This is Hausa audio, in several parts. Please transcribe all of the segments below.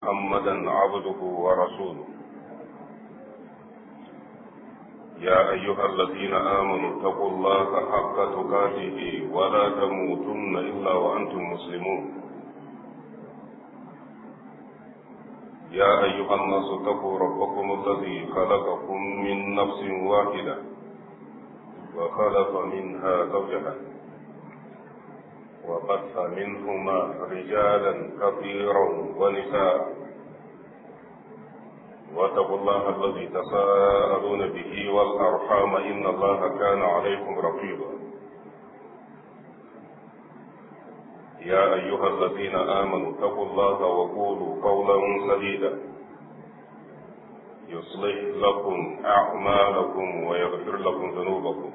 محمدا عبده ورسوله يا أيها الذين آمنوا اتقوا الله حق تقاته ولا تموتن إلا وأنتم مسلمون يا أيها الناس اتقوا ربكم الذي خلقكم من نفس واحدة وخلق منها زوجها وبث منهما رجالا كثيرا ونساء واتقوا الله الذي تساءلون به والأرحام إن الله كان عليكم رقيبا يا أيها الذين آمنوا اتقوا الله وقولوا قولا سديدا يصلح لكم أعمالكم ويغفر لكم ذنوبكم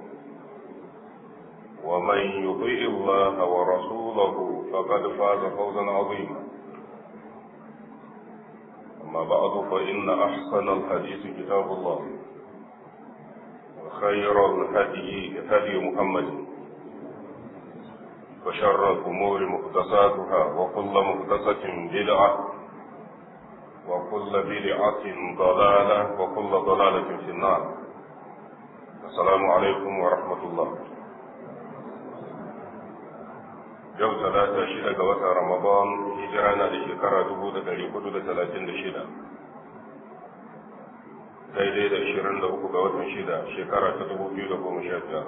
ومن يطيع الله ورسوله فقد فاز فوزا عظيما أما بعد فإن أحسن الحديث كتاب الله وخير الهدي هدي محمد وشر الأمور محدثاتها وكل محدثة بدعة وكل بدعة ضلالة وكل ضلالة في النار السلام عليكم ورحمة الله yau talata shida ga watan ramadan hijira na da shekara dubu da dari hudu da talatin da shida daidai da ashirin da uku ga watan shida shekara ta dubu biyu da goma sha biyar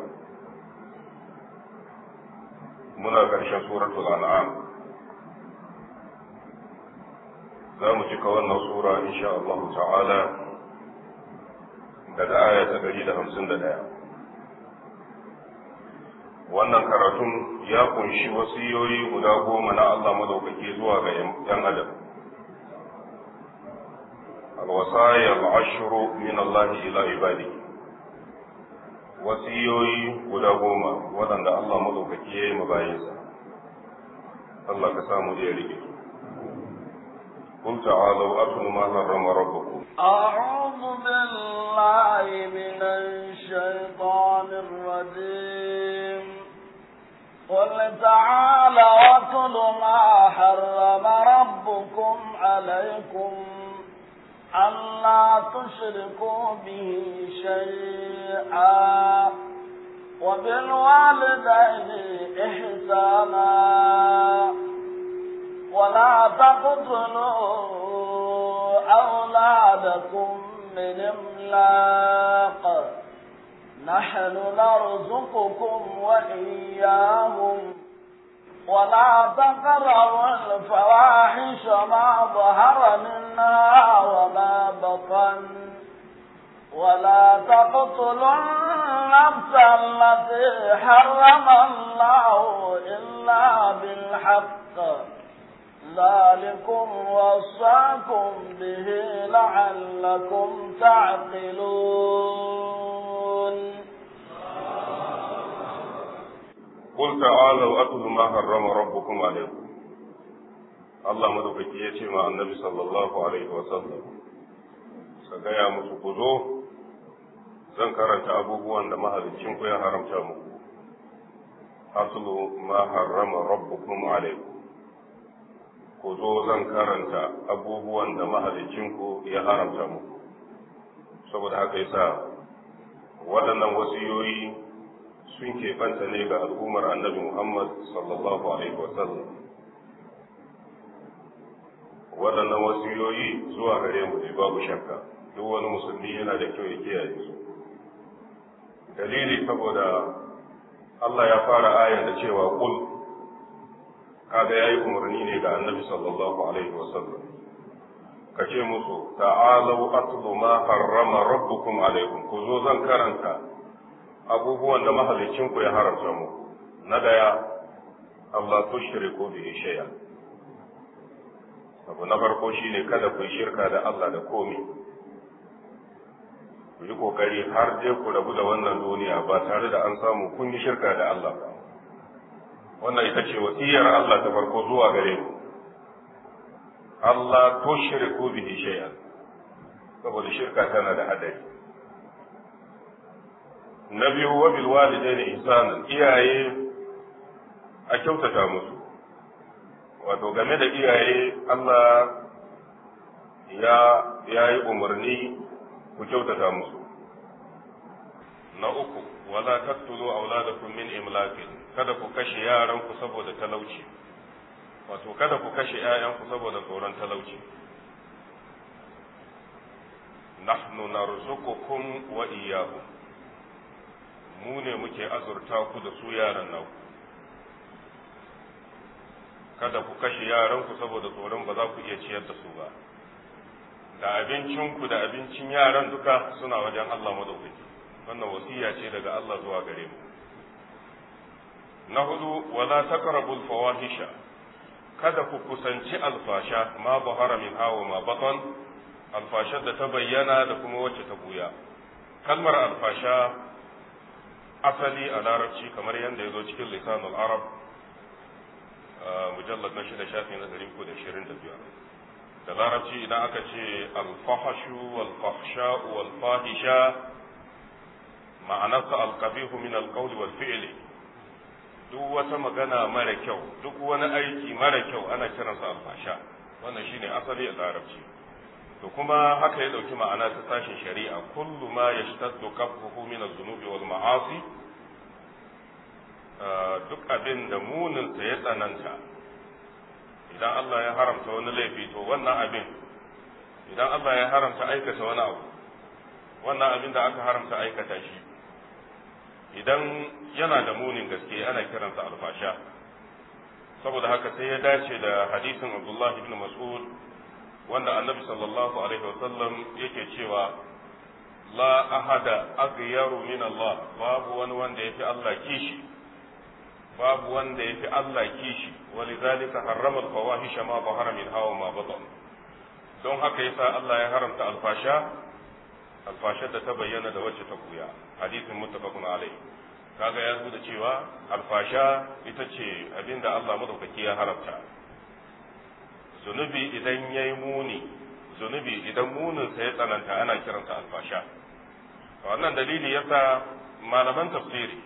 muna ƙarshen suratul an'am za mu cika wannan sura insha Allah ta'ala daga aya ta dari da hamsin da ɗaya wannan karatun ya kunshi wasiyoyi guda goma na Allah madaukake zuwa ga ‘yan adam. Alwasaya al'ashuru min Allah ila ibadi wasiyoyi guda goma waɗanda Allah madaukake ya yi mabayinsa. Allah ka samu iya rike. قل تعالوا أتل ما حرم ربكم أعوذ بالله من الشيطان الرجيم قل تعالوا أتل ما حرم ربكم عليكم ألا تشركوا به شيئا وبالوالدين إحسانا ولا تقتلوا أولادكم من إملاق نحن نرزقكم وإياهم ولا تقربوا الفواحش ما ظهر منها وما بطن ولا تقتلوا النفس التي حرم الله إلا بالحق ذلكم وصاكم به لعلكم تعقلون قل تعالوا أتل ما حرم ربكم عليكم Allah madaukaki ya ce ma annabi sallallahu alaihi wa sallam ka gaya musu ku zo zan karanta abubuwan da mahalicin ku ya haramta muku aslu ma harrama rabbukum alaikum ku zo zan karanta abubuwan da mahalicinku ya haramta muku saboda haka yasa waɗannan wasiyoyi sun keɓanta ne ga al'ummar annabi Muhammad sallallahu alaihi wasallam waɗannan wasiyoyi zuwa gare mu ne babu shakka duk wani musulmi yana da kyau ya kiyaye su dalili saboda Allah ya fara ayan da cewa kul kaga yayi umarni ne ga annabi sallallahu alaihi wasallam ka ce musu ta'alu atlu ma harrama rabbukum alaikum ku zo zan karanta abubuwan da mahalicin ku ya haramta muku na daya Allah tushriku bihi shay'a abu na farko shine kada ku shirka da Allah da komai ku yi kokari har dai ku rabu da wannan duniya ba tare da an samu kun yi shirka da Allah ba wannan ita ce wasiyar Allah ta farko zuwa gare ku Allah to shirku bihi shay'an saboda shirka tana da hadari na biyu wa bil walidaini ihsanan iyaye a kyautata musu wato game da iyaye Allah ya yayi umarni ku kyautata musu na uku wala taqtulu auladakum min imlaqin kada ku kashe yaran ku saboda talauci wato kada ku kashe ƴaƴan ku saboda tsoron talauci nahnu narzuqukum wa iyyahum mu ne muke azurta ku da su yaran naku kada ku kashe yaranku saboda tsoron ba za ku iya ciyar da su ba da abincinku da abincin yaran duka suna wajen Allah madaukaki wannan wasiya ce daga Allah zuwa gare mu na hudu wala taqrabul fawahisha kada ku kusanci alfasha ma bahara min hawa ma batan alfashar da ta bayyana da kuma wacce ta buya kalmar alfasha asali a larabci kamar yadda ya zo cikin lisanul arab mujallar na shida shafi na ɗari ko da shirin da biyar da larabci idan aka ce alfahashu walfahsha walfahisha ma'anarsa alkabihu min alqawli wal fi'li duk wata magana mara kyau duk wani aiki mara kyau ana kiransa alfasha wannan shine asali a larabci to kuma haka ya dauki ma'ana ta sashin shari'a kullu ma yashtaddu qabhuhu min az-zunubi wal ma'asi duk abin da muninsa ya tsananta idan Allah ya haramta wani laifi to wannan abin idan Allah ya haramta aikata wani abu wannan abin da aka haramta aikata shi idan yana da munin gaske ana kiransa alfasha saboda haka sai ya dace da hadisin Abdullah ibn Mas'ud wanda annabi sallallahu alaihi wasallam yake cewa la ahada aghyaru min Allah babu wani wanda yafi Allah kishi babu wanda ya fi Allah kishi walidhalika harrama al-fawahisha ma zahara min hawa ma batan don haka yasa Allah ya haramta alfasha alfashar da ta bayyana da wacce ta buya hadisin muttafaqun alai kaga ya zo da cewa alfasha ita ce abinda Allah madaukaki ya haramta zunubi idan yayi muni zunubi idan munin sa ya tsananta ana kiransa alfasha wannan dalili yasa malaman tafsiri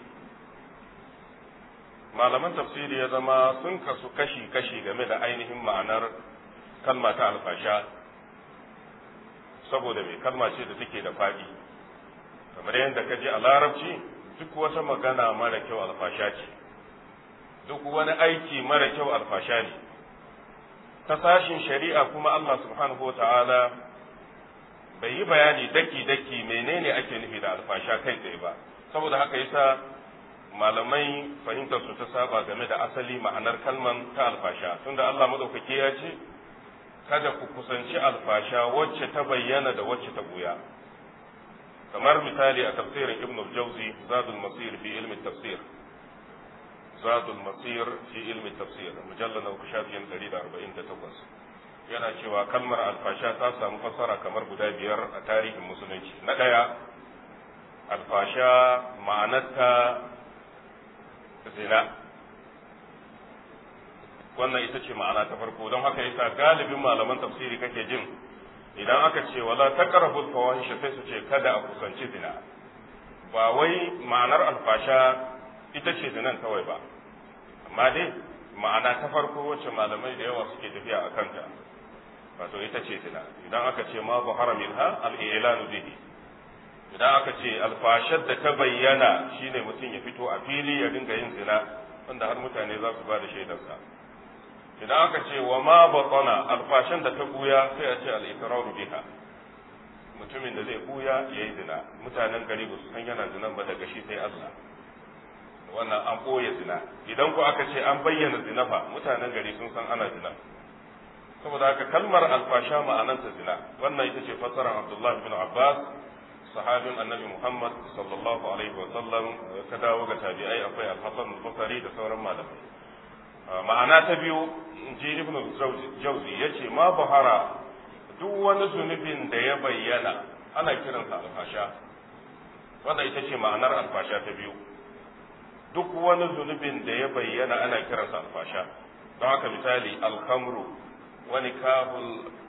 malaman tafsiri ya zama sun kasu kashi-kashi game da ainihin ma'anar kalma ta alfasha saboda mai kalma ce da take da faɗi kamar yadda ka ji a larabci duk wata magana mara kyau alfasha ce duk wani aiki mara kyau alfasha ne ta sashin shari'a kuma Allah subhanahu wa ta'ala bai yi bayani daki-daki menene ake nufi da alfasha kai tsaye ba saboda haka yasa malamai fahimtar su ta saba game da asali ma'anar kalman ta alfasha tunda Allah madaukake ya ce kada ku kusanci alfasha wacce ta bayyana da wacce ta buya kamar misali a tafsirin ibn al-jawzi zadul masir fi ilmi tafsir zadul masir fi ilmi tafsir mujallal na shafin 148 yana cewa kalmar alfasha ta samu fassara kamar guda biyar a tarihin musulunci na daya alfasha ma'anarta zina wannan ita ce ma'ana ta farko don haka yasa galibin malaman tafsiri kake jin idan aka ce wala taqrabul fawahisha sai su ce kada a kusanci zina ba wai ma'anar alfasha ita ce zinan kawai ba amma dai ma'ana ta farko wacce malamai da yawa suke tafiya a kanta wato ita ce zina idan aka ce ma buhara minha al-i'lanu bihi idan aka ce alfashar da ta bayyana shine mutum ya fito a fili ya dinga yin zina wanda har mutane za su ba da shaidarsa idan aka ce wa ma batana alfashan da ta buya sai a ce al-iqraru biha mutumin da zai buya yayi zina mutanen gari ba su san yana zinan ba daga shi sai Allah wannan an boye zina idan ku aka ce an bayyana zina fa mutanen gari sun san ana zina saboda haka kalmar alfasha ma'ananta zina wannan ita ce fassarar Abdullah bin Abbas sahabin annabi Muhammad sallallahu alaihi wa sallam ka dawo ga tabi'ai akwai al-Hasan al-Basri da sauran malamai ma'ana ta biyu ji ibn jauzi ya ce ma buhara duk wani zunubin da ya bayyana ana kiransa alfasha wanda ita ce ma'anar alfasha ta biyu duk wani zunubin da ya bayyana ana kiransa alfasha don haka misali alkamru wani kahul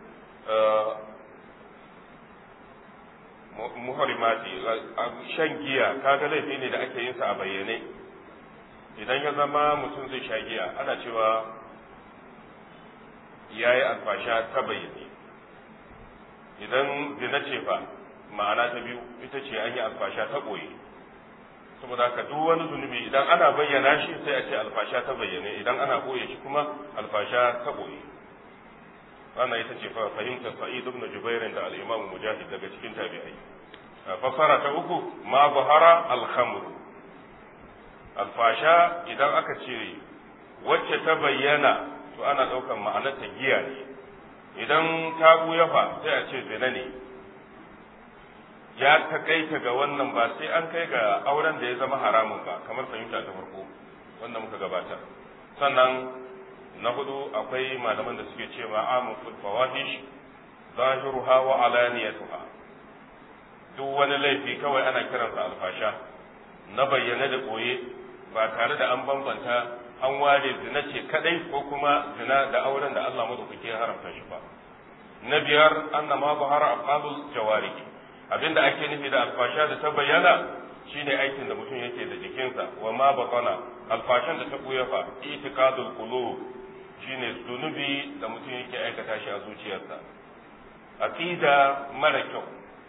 muharimati shan giya kaga laifi ne da ake yin sa a bayyane idan ya zama mutum zai sha giya ana cewa ya yi alfasha ta bayyane idan zina ce fa ma'ana ta biyu ita ce an yi alfasha ta ɓoye saboda haka duk wani zunubi idan ana bayyana shi sai a ce alfasha ta bayyane idan ana ɓoye shi kuma alfasha ta ɓoye wannan ita ce fahimtar sa'id ibn jubair da al-imam mujahid daga cikin tabi'ai fasara ta uku ma bahara al-khamr alfasha idan aka ce wacce ta bayyana to ana ɗaukan ma'anar ta giya ne idan ta buya fa sai a ce zina ne ya takaita ga wannan ba sai an kai ga auren da ya zama haramun ba kamar fahimta ta farko wanda muka gabatar sannan na hudu akwai malaman da suke cewa amu fawahish zahiruha wa alaniyatuha duk wani laifi kawai ana kiransa alfasha na bayyana da koye ba tare da an bambanta an ware zina ce kadai ko kuma zina da auren da Allah madaukake ya haramta shi ba na biyar anna ma bahara afalul jawarih abinda ake nufi da alfasha da ta bayyana shine aikin da mutum yake da jikinsa wa ma batana alfashan da ta buya fa itiqadul qulub shine zunubi da mutum yake aikata shi a zuciyarsa aqida mara kyau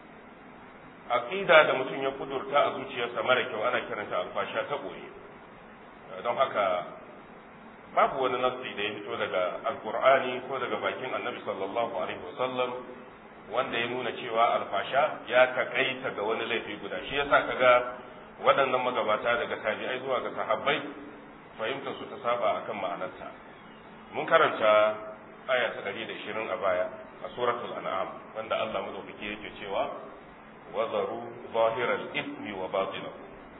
aqida da mutum ya kudurta a zuciyarsa mara kyau ana kiranta alfasha ta boye don haka babu wani nassi da ya fito daga alkur'ani ko daga bakin annabi sallallahu alaihi wasallam wanda ya nuna cewa alfasha ya takaita ga wani laifi guda shi yasa kaga waɗannan magabata daga tabi'ai zuwa ga sahabbai fahimtar su ta saba akan ma'anarta mun karanta aya ta 120 a baya a suratul an'am wanda Allah madaukaki yake cewa wazaru zahiral ismi wa batinahu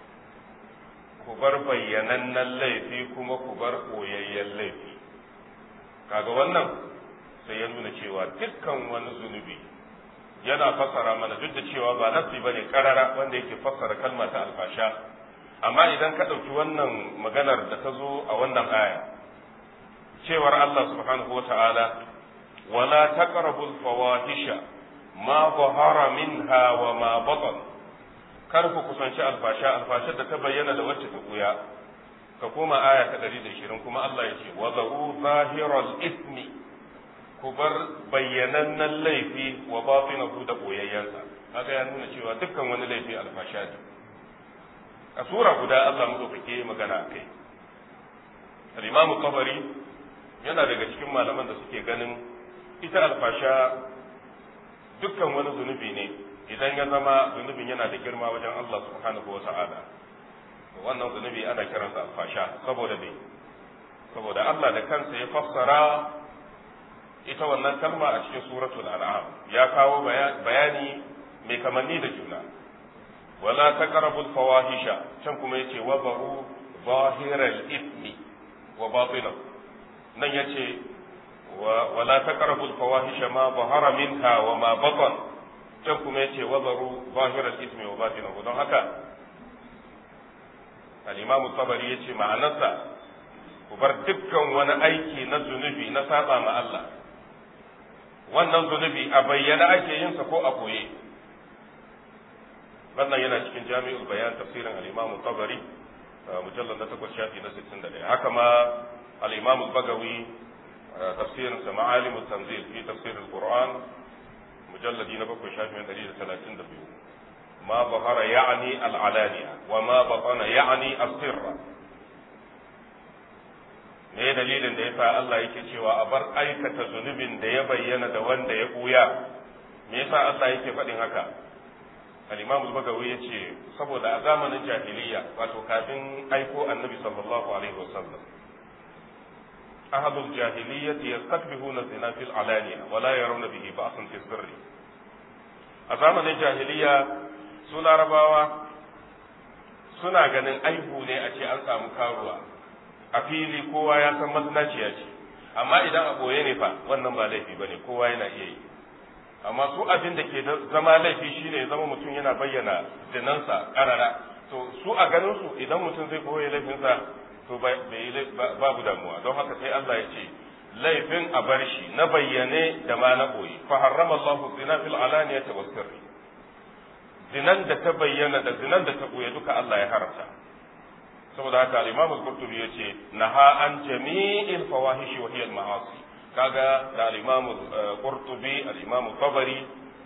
ku bar bayyanannen laifi kuma ku bar koyayyen laifi kaga wannan sai ya nuna cewa dukkan wani zunubi yana fassara mana duk da cewa ba nasi bane karara wanda yake fassara kalma ta alfasha amma idan ka ɗauki wannan maganar da ta zo a wannan aya cewar Allah subhanahu wata'ala wala taqrabul fawahisha ma zahara minha wa ma batan kar ku kusanci alfasha alfashar da ta bayyana da wacce ta buya ka koma aya ta 120 kuma Allah ya ce wa zaru zahiral ismi ku bar bayyanannen laifi wa batinahu da boyayyansa haka ya nuna cewa dukkan wani laifi alfasha ne a sura guda Allah madaukake magana akai al-Imam Tabari yana daga cikin malaman da suke ganin ita alfasha dukkan wani zunubi ne idan ya zama zunubin yana da girma wajen Allah subhanahu wa ta'ala wannan zunubi ana kiransa alfasha saboda me saboda Allah da kansa ya fassara ita wannan kalma a cikin suratul an'am ya kawo bayani mai kamanni da juna wala taqrabul fawahisha can kuma yace wa baru zahiral ismi wa batinahu nan yace wala taqrabul fawahisha ma zahara minha wa ma batan can kuma yace wa baru zahiral ismi wa batinahu don haka al-imam tabari yace ma'anarsa ku bar dukkan wani aiki na zunubi na saba ma Allah wannan zunubi a bayyana ake yin sa ko a koye wannan yana cikin jami'ul bayan tafsirin al-imam tabari mujallal na takwas shafi na 61 haka ma al-imam bagawi tafsirin sa ma'alim tanzil fi tafsir al-qur'an mujalladi na bakwai shafi na 132 ma zahara ya'ni al-alaniya wa ma batana ya'ni as-sirra me dalilin da yasa Allah yake cewa a bar aikata zunubin da ya bayyana da wanda ya buya me yasa Allah yake faɗin haka al-Imam al-Bagawi yace saboda a zamanin jahiliya wato kafin aiko Annabi sallallahu alaihi wasallam ahadul jahiliyyati yastakbihuna zina fil alaniya wa la yarawna bihi ba'san fi sirri a zamanin jahiliya su larabawa suna ganin aibu ne a ce an samu karuwa a fili kowa ya san mazinaciya ce amma idan a boye ne fa wannan ba laifi bane kowa yana iya yi amma su abin da ke zama laifi shine ya zama mutum yana bayyana zinansa karara to su a ganin su idan mutum zai boye laifinsa to babu damuwa don haka sai Allah ya ce laifin a bar shi na bayyane da ma na boye fa harrama Allahu zina fil alaniyati was sirri zinan da ta bayyana da zinan da ta boye duka Allah ya haramta saboda haka al-Imam al-Qurtubi yace naha an jami'il fawahishi wa hiya al-ma'asi kaga da al-Imam al-Qurtubi al-Imam Tabari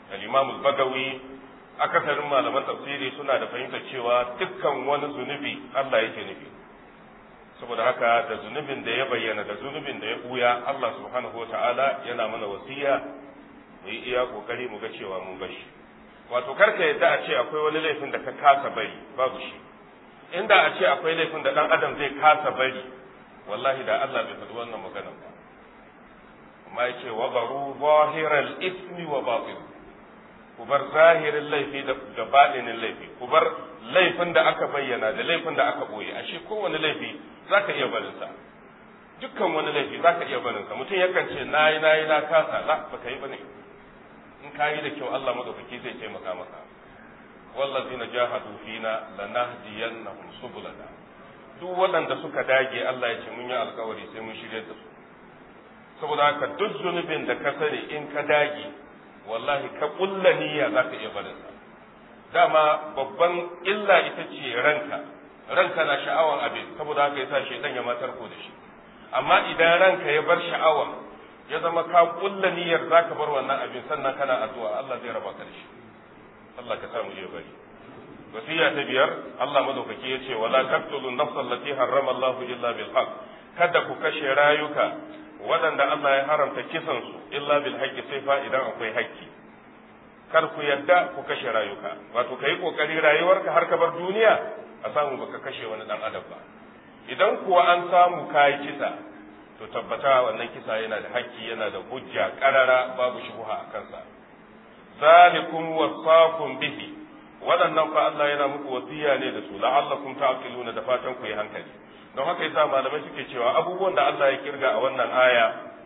al-imam al-bagawi akasarin malaman tafsiri suna da fahimtar cewa dukkan wani zunubi Allah yake nufi saboda haka da zunubin da ya bayyana da zunubin da ya buya Allah subhanahu wata'ala yana mana wasiya mu yi iya kokari mu ga cewa mun bashi wato karka yadda a ce akwai wani laifin da ka kasa bari babu shi inda a ce akwai laifin da dan adam zai kasa bari wallahi da Allah bai faɗi wannan maganar ba amma ya ce wa baru zahiral ismi wa batin ku bar zahirin laifi da baɗinin laifi ku bar laifin da aka bayyana da laifin da aka boye ashe kowane laifi zaka iya barin sa dukkan wani laifi zaka iya barin sa mutum yakan ce nayi nayi na kasa la baka yi bane in ka yi da kyau Allah madaukaki zai taimaka maka wallazina jahadu fina lanahdiyannahum subulana duk waɗanda suka dage Allah ya ce mun yi alkawari sai mun shirye da su saboda haka duk zunubin da ka sani in ka dage wallahi ka kulla niyya za ka iya barin sa dama babban illa ita ce ranka ranka na sha'awar abin saboda haka yasa shaitan ya matar ko da shi amma idan ranka ya bar sha'awa ya zama ka kulla niyyar za ka bar wannan abin sannan kana addu'a Allah zai raba ka da shi Allah ka samu ya bari wasiya ta biyar Allah madaukaki ya ce wala taqtulu nafsa allati harrama Allah illa bil haqq kada ku kashe rayuka waɗanda Allah ya haramta kisan su illa bil haqqi sai fa idan akwai haƙƙi kar ku yadda ku kashe rayuka wato kai kokari rayuwarka har ka bar duniya a samu baka kashe wani dan adam ba idan kuwa an samu kai kisa to tabbata wannan kisa yana da haƙƙi yana da hujja ƙarara babu shubuha a kansa zalikum wasaqum bihi waɗannan fa Allah yana muku wasiya ne da su la'allakum ta'qiluna da fatan ku yi hankali don haka yasa malamai suke cewa abubuwan da Allah ya kirga a wannan aya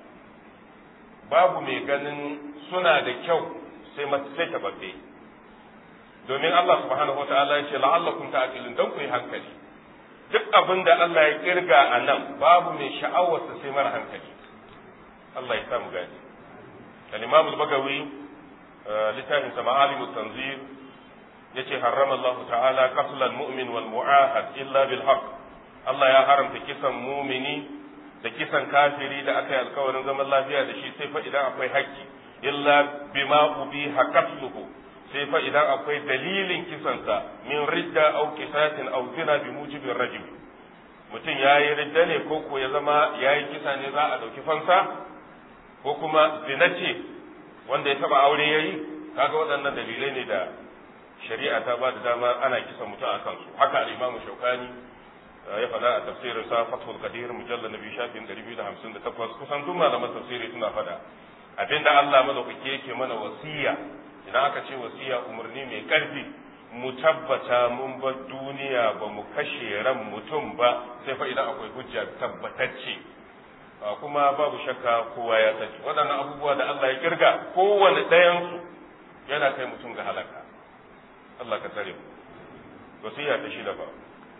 babu mai ganin suna da kyau sai sai tababbe domin Allah subhanahu wataala ya ce la'allakum ta'qilun don ku yi hankali duk abin da Allah ya kirga a nan babu mai sha'awarsa sai mara hankali Allah ya samu gani al-Imam al-Bagawi littafin sa ma'alim tanzir yace harrama Allah ta'ala qatl al-mu'min wal mu'ahad illa bil haqq Allah ya haramta kisan mumini da kisan kafiri da aka yi alkawarin zaman lafiya da shi sai fa idan akwai haƙƙi illa bima ubiha qatluhu sai fa idan akwai dalilin kisansa min ridda aw kisatin aw zina bi mujibin rajim mutum ya yi ridda ne ko ko ya zama ya yi kisa ne za a ɗauki fansa ko kuma zina ce wanda ya taba aure ya yi kaga waɗannan dalilai ne da shari'a ta ba da dama ana kisan mutum a kansu haka al-imamu shaukani ya faɗa a tafsirin sa fathul qadir mujallal nabi shafin 258 kusan duk malaman tafsiri suna faɗa abinda Allah madaukake yake mana wasiya idan aka ce wasiya umarni mai ƙarfi mu tabbata mun bar duniya ba mu kashe ran mutum ba sai fa idan akwai hujja tabbatacce kuma babu shakka kowa ya sani waɗannan abubuwa da Allah ya kirga kowane ɗayansu yana kai mutum ga halaka Allah ka tsare mu wasiya ta shida ba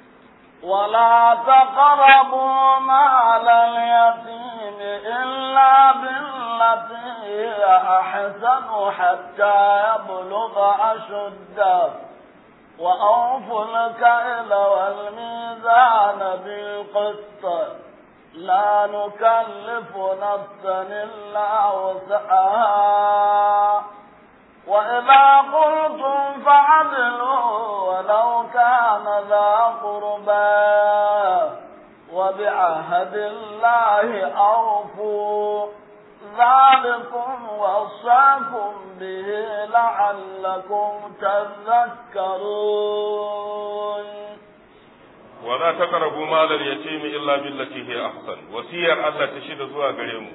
ولا تقربوا مال اليتيم إلا بالتي هي أحسن حتى يبلغ أشده وأوفوا الكيل والميزان بالقسط لا نكلف نفسا إلا وسعها وإذا قلتم فعدلوا ولو كان ذا قربى وبعهد الله أوفوا ذلكم وصاكم به لعلكم تذكرون ولا تقربوا مال اليتيم إلا بالتي هي أحسن وسير الله تشيد زوا غريمو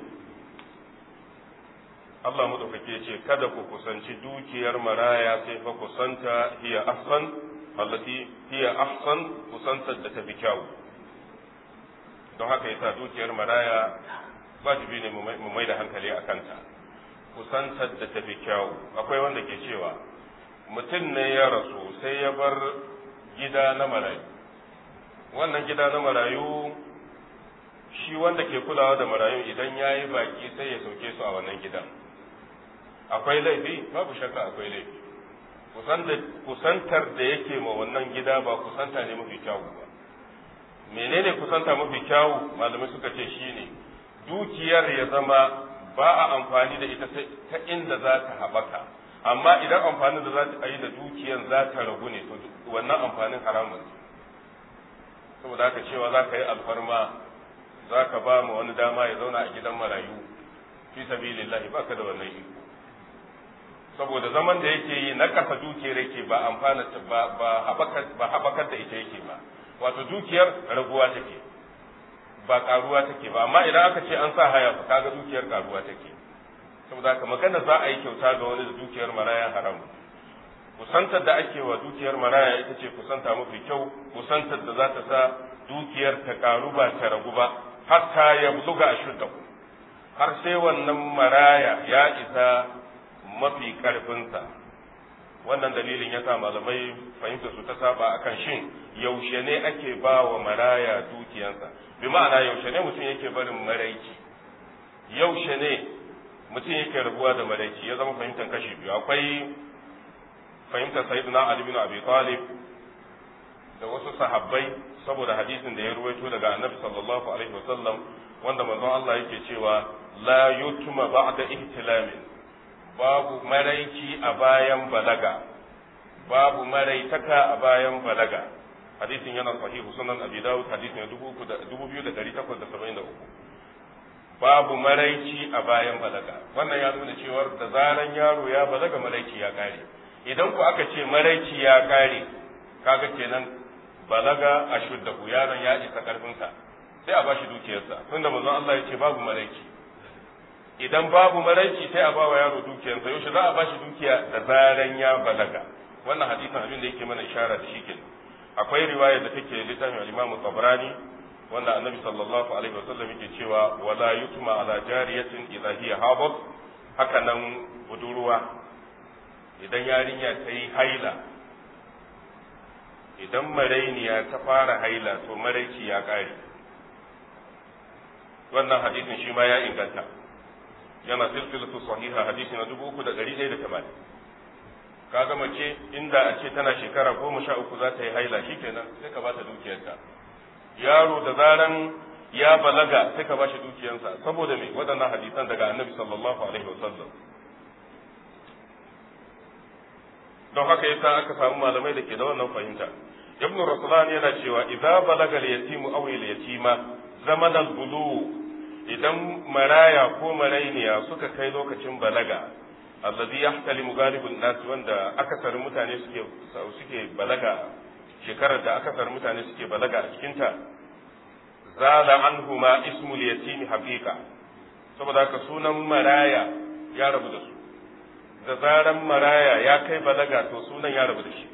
Allah madaukake ya ce kada ku kusanci dukiyar maraya sai fa kusanta hiya ahsan allati hiya ahsan kusantar da tafi kyau don haka yasa dukiyar maraya wajibi ne mu mai da hankali a kanta kusantar da tafi kyau akwai wanda ke cewa mutum ne ya rasu sai ya bar gida na marayu wannan gida na marayu shi wanda ke kulawa da marayu idan ya yi baki sai ya sauke su a wannan gidan akwai laifi babu shakka akwai laifi kusantar da yake ma wannan gida ba kusanta ne mafi kyawu ba menene kusanta mafi kyawu malamai suka ce shine dukiyar ya zama ba a amfani da ita ta inda za ta haɓaka amma idan amfanin da za ta yi da dukiyan za ta ragu ne to wannan amfanin haramun saboda haka cewa za ka yi alfarma za ka ba mu wani dama ya zauna a gidan marayu fi sabilillahi ba ka da wannan iko saboda zaman da yake yi na kasa dukiyar yake ba amfana ba ba habakar da ita yake ba wato dukiyar raguwa take ba karuwa take ba amma idan aka ce an sa haya fa kaga dukiyar karuwa take saboda haka magana za a yi kyauta ga wani da dukiyar maraya haram kusantar da ake wa dukiyar maraya ita ce kusanta mafi kyau kusantar da za ta sa dukiyar ta karu ba ta ragu ba hatta ya buluga ashuddahu har sai wannan maraya ya isa mafi karfinsa wannan dalilin ya sa malamai fahimta su ta saba akan shin yaushe ne ake ba wa maraya dukiyansa bi ma'ana yaushe ne mutum yake barin maraici yaushe ne mutum yake rabuwa da maraici ya zama fahimtar kashi biyu akwai fahimtar sayyidina ali bin abi talib da wasu sahabbai saboda hadisin da ya ruwaito daga annabi sallallahu alaihi wasallam wanda manzon Allah yake cewa la yutma ba'da ihtilamin babu maraici a bayan balaga babu maraitaka a bayan balaga hadisin yana sahihu sunan abi dawud hadisin 2873 babu maraici a bayan balaga wannan ya nuna cewa da zaran yaro ya balaga maraici ya kare idan ku aka ce maraici ya kare kaga kenan balaga a shuddahu yaron ya isa karfinsa sai a bashi dukiyarsa tunda manzon Allah ya ce babu maraici idan babu maraici sai a bawa yaro dukiyarsa yaushe za a bashi dukiya da zaran ya balaga wannan hadisin abin da yake mana ishara da shi kenan akwai riwaya da take littafin al-Imam Tabrani wanda Annabi sallallahu alaihi wasallam yake cewa wala yutma ala jariyatin idha hiya habat haka nan budurwa idan yarinya ta yi haila idan marainiya ta fara haila to maraici ya kare wannan hadisin shi ma ya inganta yana silsilatu sahiha hadisi na dubu uku da ɗari ɗaya da tamanin kaga mace inda a ce tana shekara goma sha uku za ta yi haila shikenan sai ka bata dukiyarta yaro da zaran ya balaga sai ka bashi dukiyarsa saboda me waɗannan hadisan daga annabi sallallahu alaihi wasallam don haka yasa aka samu malamai da ke da wannan fahimta ibnu rasulan yana cewa idza balaga al-yatimu aw al-yatima zaman al-bulu idan maraya ko marainiya suka kai lokacin balaga alladhi yahtalimu galibun nas wanda akasarin mutane suke suke balaga shekarar da akasarin mutane suke balaga a cikin ta zala anhuma ismul yatim haqiqa saboda haka sunan maraya ya rabu da su da zaran maraya ya kai balaga to sunan ya rabu da shi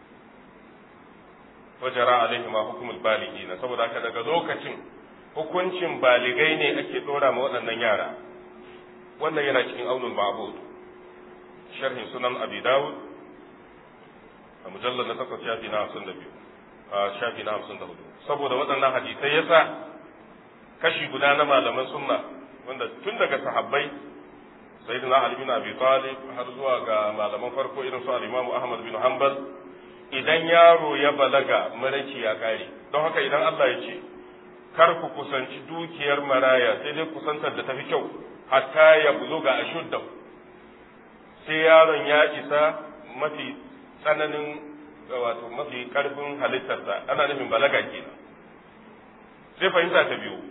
wajara alaihima hukumul baligina saboda haka daga lokacin hukuncin baligai ne ake dora ma waɗannan yara wannan yana cikin aunul ma'bud sharhin sunan abi dawud a mujallar na takwas shafi na hamsin da biyu a shafi na hamsin da hudu saboda waɗannan hadisai yasa kashi guda na malaman sunna wanda tun daga sahabbai sayyidina ali bin abi talib har zuwa ga malaman farko irin su al-imam ahmad bin hanbal idan yaro ya balaga maraici ya kare don haka idan Allah ya ce kar ku kusanci dukiyar maraya sai dai kusantar da tafi kyau hatta ya buluga ashuddahu sai yaron ya isa mafi tsananin wato mafi karfin halittarsa ana nufin balaga kenan sai fahimta ta biyu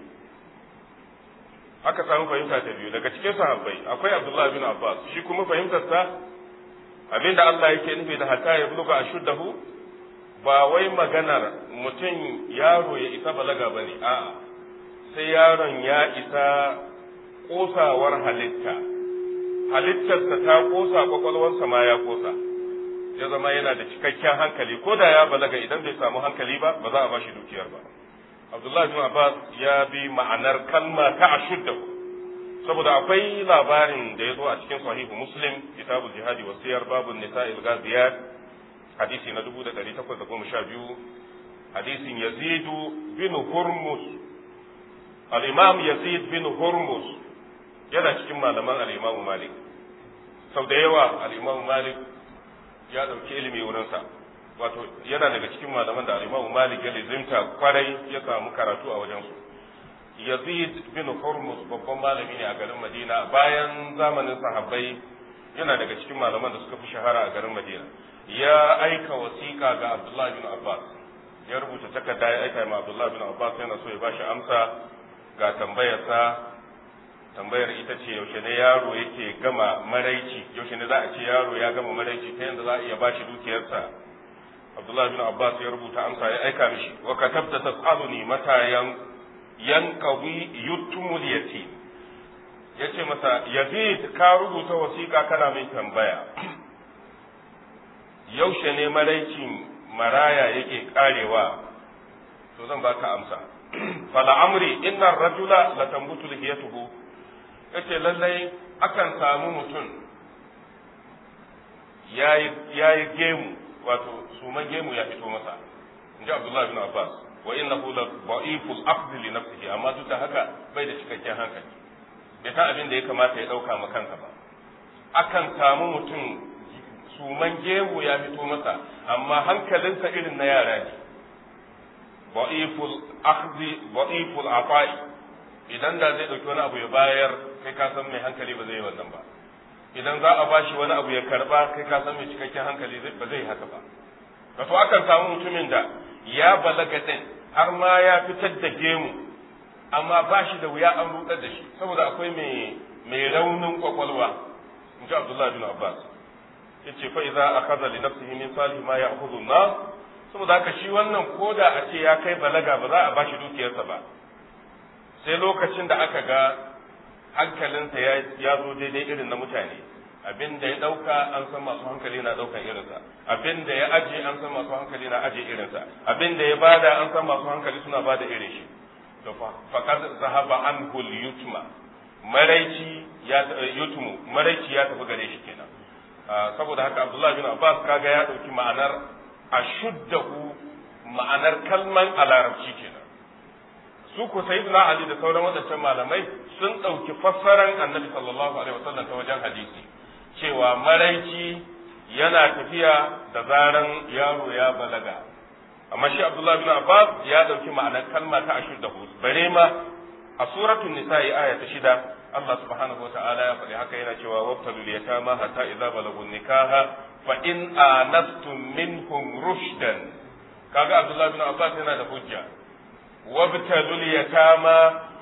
aka samu fahimta ta biyu daga cikin sahabbai akwai Abdullah bin Abbas shi kuma fahimtarsa abinda Allah yake nufi da hatta ya buluga ashuddahu ba wai maganar mutum yaro ya isa balaga bane a'a sai yaron ya isa kosawar halitta halittarsa ta kosa kwakwalwarsa ma ya kosa ya zama yana da cikakken hankali ko da ya balaga idan bai samu hankali ba ba za a bashi dukiyar ba Abdullahi bin Abbas ya bi ma'anar kalma ta ashuddahu saboda akwai labarin da ya zo a cikin sahihu Muslim kitabul jihadi wa siyar babun nisa'il ghaziyat hadisi na 1812 hadisin Yazid bin Hurmus al-Imam Yazid bin Hurmus yana cikin malaman al-Imam Malik sau da yawa al-Imam Malik ya dauki ilimi wurinsa wato yana daga cikin malaman da al-Imam Malik ya lizimta kwarai ya samu karatu a wajensu Yazid bin Hurmus babban malami ne a garin Madina bayan zamanin sahabbai yana daga cikin malaman da suka fi shahara a garin Madina ya aika wasiƙa ga Abdullah bin Abbas ya rubuta takarda ya aika ma Abdullah bin Abbas yana so ya bashi amsa ga tambayarsa tambayar ita ce yaushe ne yaro yake gama maraici yaushe ne za a ce yaro ya gama maraici ta yadda za a iya bashi dukiyarsa Abdullah bin Abbas ya rubuta amsa ya aika mishi wa katabta tas'aluni mata yan yanqawi yutumul yatim yace masa Yazid ka rubuta wasiƙa kana mai tambaya yaushe ne maraicin maraya yake karewa to zan baka amsa fala amri inna rajula la tambutu lihiyatuhu yace lallai akan samu mutum yayi yayi gemu wato suman gemu ya fito masa inji Abdullah bin Abbas wa innahu la da'iful aqd li nafsihi amma duk da haka bai da cikakken hankali bai san abin da ya kamata ya dauka ma kansa ba akan samu mutum suman gemu ya fito masa amma hankalinsa irin na yara ne da'iful akhdhi da'iful afa'i idan da zai dauki wani abu ya bayar kai ka san mai hankali ba zai yi wannan ba idan za a bashi wani abu ya karba kai ka san mai cikakken hankali ba zai haka ba wato akan samu mutumin da ya balaga din har ma ya fitar da gemu amma ba shi da wuya an rudar da shi saboda akwai mai mai raunin kwakwalwa in ji Abdullahi bin Abbas yace fa idza akhadha li nafsihi min salih ma ya'khudhu an saboda haka shi wannan koda a ce ya kai balaga ba za a bashi dukiyarsa ba sai lokacin da aka ga hankalinsa ya zo daidai irin na mutane abin da ya ɗauka an san masu hankali na ɗaukan irinsa abin da ya aje an san masu hankali na aje irinsa abin da ya bada an san masu hankali suna bada irin shi to faqad zahaba anhu yutma maraici ya yutmu maraici ya tafi gare shi kenan saboda haka Abdullah bin Abbas kaga ya ɗauki ma'anar ashuddahu ma'anar kalman a larabci kenan su ku sayyidina Ali da sauran wadancan malamai sun ɗauki fassaran annabi sallallahu alaihi wasallam ta wajen hadisi cewa maraici yana tafiya da zaran yaro ya balaga amma shi Abdullah bin Abbas ya ɗauki ma'anar kalma ta ashuddahu bare ma a suratul nisa'i aya ta shida Allah subhanahu wa ta'ala ya faɗi haka yana cewa wabtalul yatama hatta idza balagun nikaha fa in anastum minhum rushdan kaga Abdullah bin Abbas yana da hujja wabtalul yatama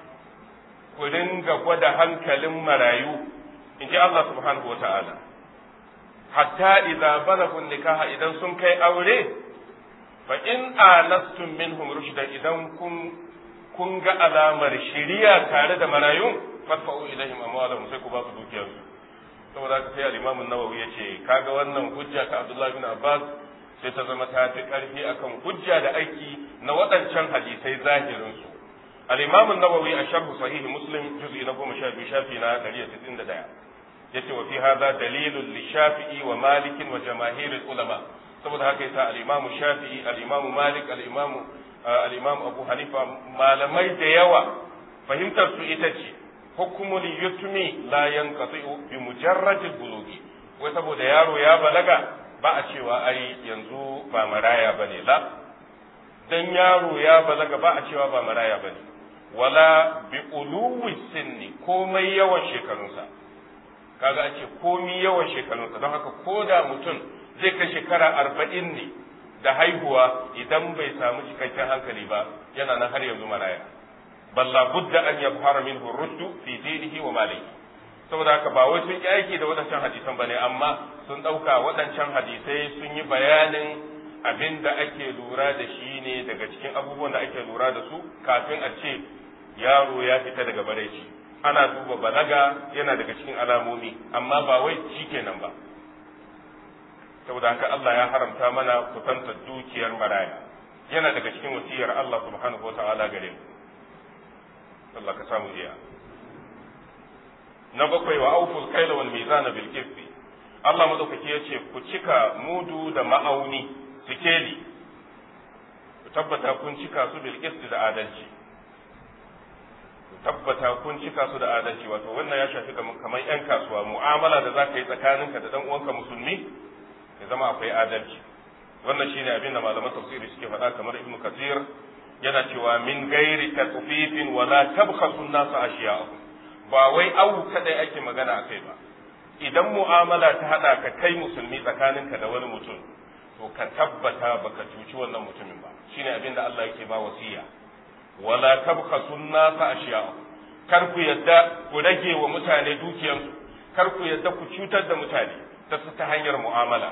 ku dinga gwada hankalin marayu in ji Allah subhanahu wa ta'ala hatta idza balagun nikaha idan sun kai aure fa in anastum minhum rushdan idan kun kun ga alamar shiriya tare da marayun fadfa'u ilaihim amwalahum sai ku ba su dukiyar su saboda haka sai al-Imam an-Nawawi yace kaga wannan hujja ta Abdullah bin Abbas sai ta zama ta fi karfi akan hujja da aiki na waɗancan hadisai zahirin su al-Imam an-Nawawi a sharh sahih Muslim juz'i na 12 shafi na 191 yace wa fi hadha dalilun li Shafi'i wa Malik wa jamaahir ulama saboda haka yasa al-Imam Shafi'i al-Imam Malik al-Imam al-Imam Abu Hanifa malamai da yawa fahimtar su ita ce hukumul yutmi la yanqati'u bi mujarradil bulugi wai saboda yaro ya balaga ba a cewa ai yanzu ba maraya bane la dan yaro ya balaga ba a cewa ba maraya bane wala bi uluwi sinni komai yawan shekarunsa kaga a ce komai yawan shekarunsa don haka ko da mutum zai kai shekara arba'in ne da haihuwa idan bai samu cikakken hankali ba yana nan har yanzu maraya bal la budda an yabhara minhu rushdu fi dinihi wa malihi saboda haka ba wai sun yi aiki da waɗancan hadisan bane amma sun ɗauka waɗancan hadisai sun yi bayanin abin da ake lura da shi ne daga cikin abubuwan da ake lura da su kafin a ce yaro ya fita daga bareci ana duba balaga yana daga cikin alamomi amma ba wai shi kenan ba saboda haka Allah ya haramta mana kusanta dukiyar maraya yana daga cikin wasiyar Allah subhanahu wa ta'ala gare mu Allah ka samu iya na bakwai wa auful kaila wal mizana bil qisti Allah madaukaki yace ku cika mudu da ma'auni sikeli ku tabbata kun cika su bil qisti da adalci ku tabbata kun cika su da adalci wato wannan ya shafi kamar yan kasuwa mu'amala da zaka yi tsakaninka da dan uwanka musulmi ya zama akwai adalci wannan shine abin da malaman tafsiri suke faɗa kamar ibnu kathir yana cewa min gairi tatfifin wala tabkhasu an-nas ashiya'ahum ba wai awu kadai ake magana akai ba idan mu'amala ta hada ka kai musulmi tsakaninka da wani mutum to ka tabbata baka cuci wannan mutumin ba shine abin da Allah yake ba wasiya wala tabkhasu an-nasa ashiya'a kar ku yadda ku rage wa mutane dukiyansu kar ku yadda ku cutar da mutane ta ta hanyar mu'amala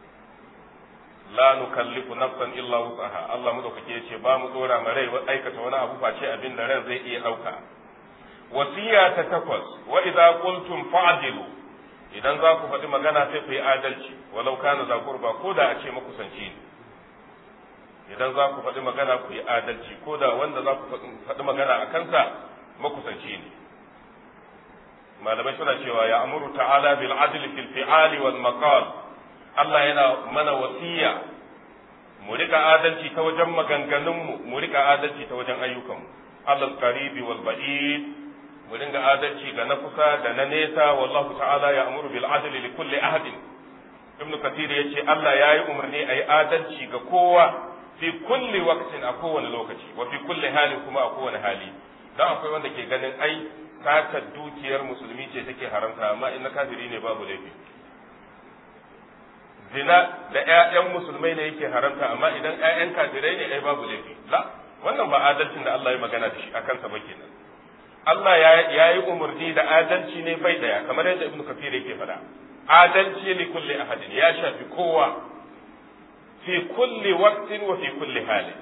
la nukallifu nafsan illa wusaha Allah madaukake yace ba mu dora ma rai aikata wani abu face abin da ran zai iya dauka wasiya ta takwas wa idza qultum fa'dilu idan za ku faɗi magana sai ku yi adalci walau kana za kurba ko da a ce makusanci ne idan za ku faɗi magana ku yi adalci ko da wanda za ku faɗi magana a kansa makusanci ne malamai suna cewa ya amuru ta'ala bil adli fil fi'ali wal maqal Allah yana mana wasiya mu rika adalci ta wajen maganganunmu mu rika adalci ta wajen ayyukanmu alal qaribi wal ba'id mu dinga adalci ga na kusa da na nesa wallahu ta'ala ya amuru bil adli li kulli ahadin ibn kathir yace Allah yayi umarni ayi adalci ga kowa fi kulli waqtin a kowane lokaci wa fi kulli halin kuma a kowane hali dan akwai wanda ke ganin ai satar dukiyar musulmi ce take haramta amma in na kafiri ne babu laifi zina da ƴaƴan musulmai ne yake haramta amma idan ƴaƴan kafirai ne ai babu laifi la wannan ba adalcin da Allah ya magana da shi akan sa ba kenan Allah ya yi umarni da adalci ne bai daya kamar yadda Ibn Kathir yake faɗa adalci li kulli ahadin ya shafi kowa fi kulli waqtin wa fi kulli halin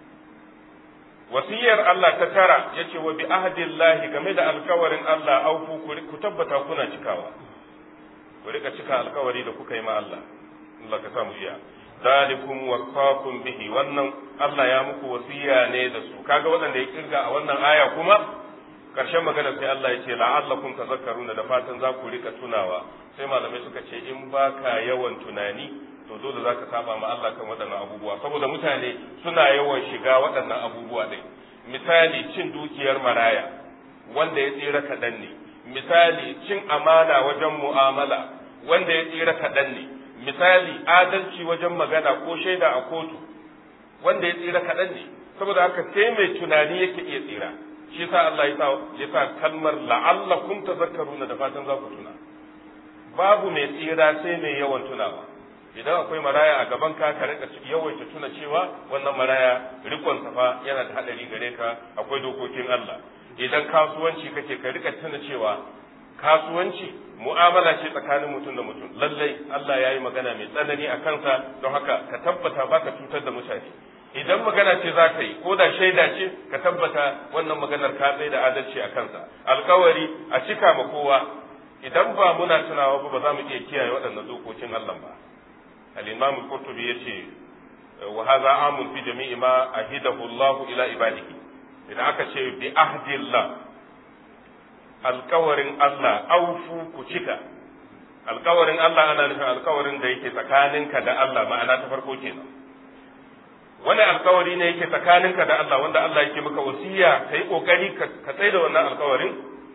wasiyar Allah ta tara yace wa bi ahdillahi game da alkawarin Allah aufu ku tabbata kuna cikawa ku rika cika alkawari da kuka yi ma Allah Allah ka samu iya zalikum wasaqum bihi wannan Allah ya muku wasiya ne da su kaga waɗanda ya kirga a wannan aya kuma karshen magana sai Allah ya ce la'allakum tazakkaruna da fatan za ku rika tunawa sai malamai suka ce in baka yawan tunani to dole za ka saba ma Allah kan waɗannan abubuwa saboda mutane suna yawan shiga waɗannan abubuwa ɗin misali cin dukiyar maraya wanda ya tsira kaɗan ne misali cin amana wajen mu'amala wanda ya tsira kaɗan ne misali adalci wajen magana ko shaida a kotu wanda ya tsira kaɗan ne saboda haka sai mai tunani yake iya tsira shi sa Allah ya sa kalmar la'allakum tazakkaruna da fatan za ku tuna babu mai tsira sai mai yawan tunawa idan akwai maraya a gaban ka ka rika yawaita tuna cewa wannan maraya rikon fa yana da hadari gare ka akwai dokokin Allah idan kasuwanci kake ka rika tuna cewa kasuwanci mu'amala ce tsakanin mutum da mutum lallai Allah ya yi magana mai tsanani a kansa don haka ka tabbata ba ka cutar da mutane idan magana ce za ka yi ko da shaida ce ka tabbata wannan maganar ka tsaye da adalci a kansa alkawari a cika ma kowa idan ba muna tunawa ba ba za mu iya kiyaye waɗannan dokokin Allah ba al-imam al-qurtubi yace wa hadha amun fi jami'i ma ahidahu Allah ila ibadihi idan aka ce bi ahdillah alkawarin Allah aufu ku cika alkawarin Allah ana nufin alkawarin da yake tsakaninka da Allah ma'ana ta farko kenan wani alkawari ne yake tsakaninka da Allah wanda Allah yake maka wasiya ka yi kokari ka tsaye da wannan alkawarin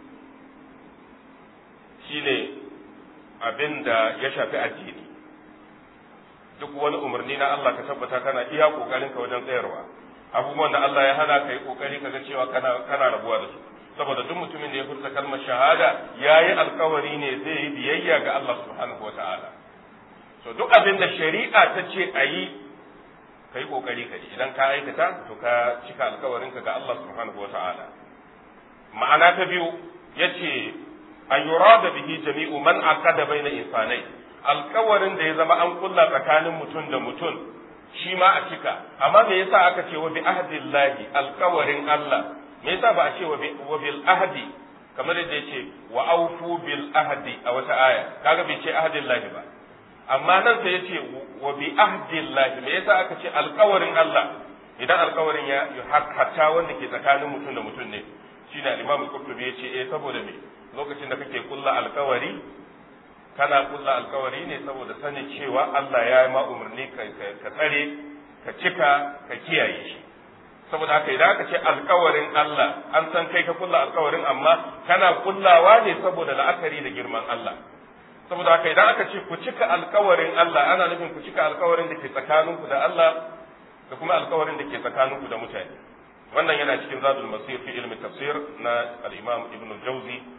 shine abin da ya shafi addini duk wani umarni na Allah ka tabbata kana iya kokarin ka wajen tsayarwa abubuwan da Allah ya hana ka yi kokari ka ga cewa kana kana rabuwa da su saboda duk mutumin da ya furta kalmar shahada yayi alkawari ne zai yi biyayya ga Allah subhanahu wataala so duk abin da shari'a ta ce a yi ka yi kokari ka idan ka aikata to ka cika alkawarinka ga Allah subhanahu wataala ma'ana ta biyu yace an yurada bihi jami'u man aqada baina insanai alkawarin da ya zama an kulla tsakanin mutum da mutum shi ma a cika amma me yasa aka ce wa bi ahdillahi alkawarin Allah me yasa ba a ce wa bil ahdi kamar yadda yace wa aufu bil ahdi a wata aya kaga bai ce ahdillahi ba amma nan sai yace wa bi ahdillahi me yasa aka ce alkawarin Allah idan alkawarin ya hatta wanda ke tsakanin mutum da mutum ne shine al-Imam Qurtubi yace eh saboda me lokacin da kake kulla alkawari kana kulla alkawari ne saboda sanin cewa Allah ya yi ma umarni ka tsare ka cika ka kiyaye shi saboda haka idan aka ce alkawarin Allah an san kai ka kulla alkawarin amma kana kullawa ne saboda la'akari da girman Allah saboda haka idan aka ce ku cika alkawarin Allah ana nufin ku cika alkawarin da ke tsakaninku da Allah da kuma alkawarin da ke tsakaninku da mutane wannan yana cikin zadul masir fi ilmi tafsir na al-imam ibn al-jawzi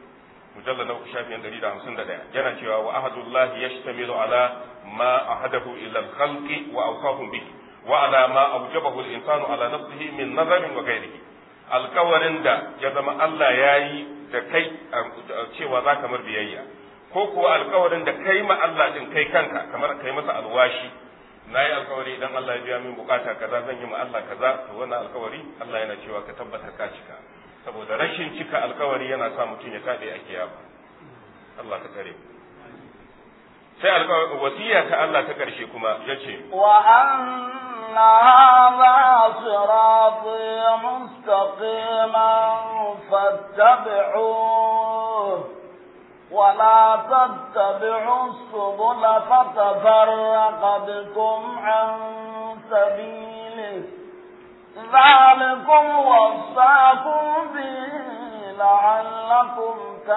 mujallal na shafin 151 yana cewa wa ahadullahi yashtamilu ala ma ahadahu ila al-khalqi wa awsafun bihi wa ala ma awjabahu al-insanu ala nafsihi min nazarin wa ghairihi alkawarin da ya zama Allah ya yi da kai cewa za ka mar biyayya ko kuwa alkawarin da kai ma Allah din kai kanka kamar kai masa alwashi na yi alkawari idan Allah ya biya min bukata kaza zan yi ma Allah kaza to wannan alkawari Allah yana cewa ka tabbata ka cika saboda rashin cika alkawari yana sa mutum ya tabe a kiyama Allah ka tare sai alkawari wasiya ta Allah ta karshe kuma yace wa anna hadha sirati mustaqiman fattabi'uhu ولا تتبعوا السبل فتفرق بكم عن سبيله ذلكم وصاكم به لعلكم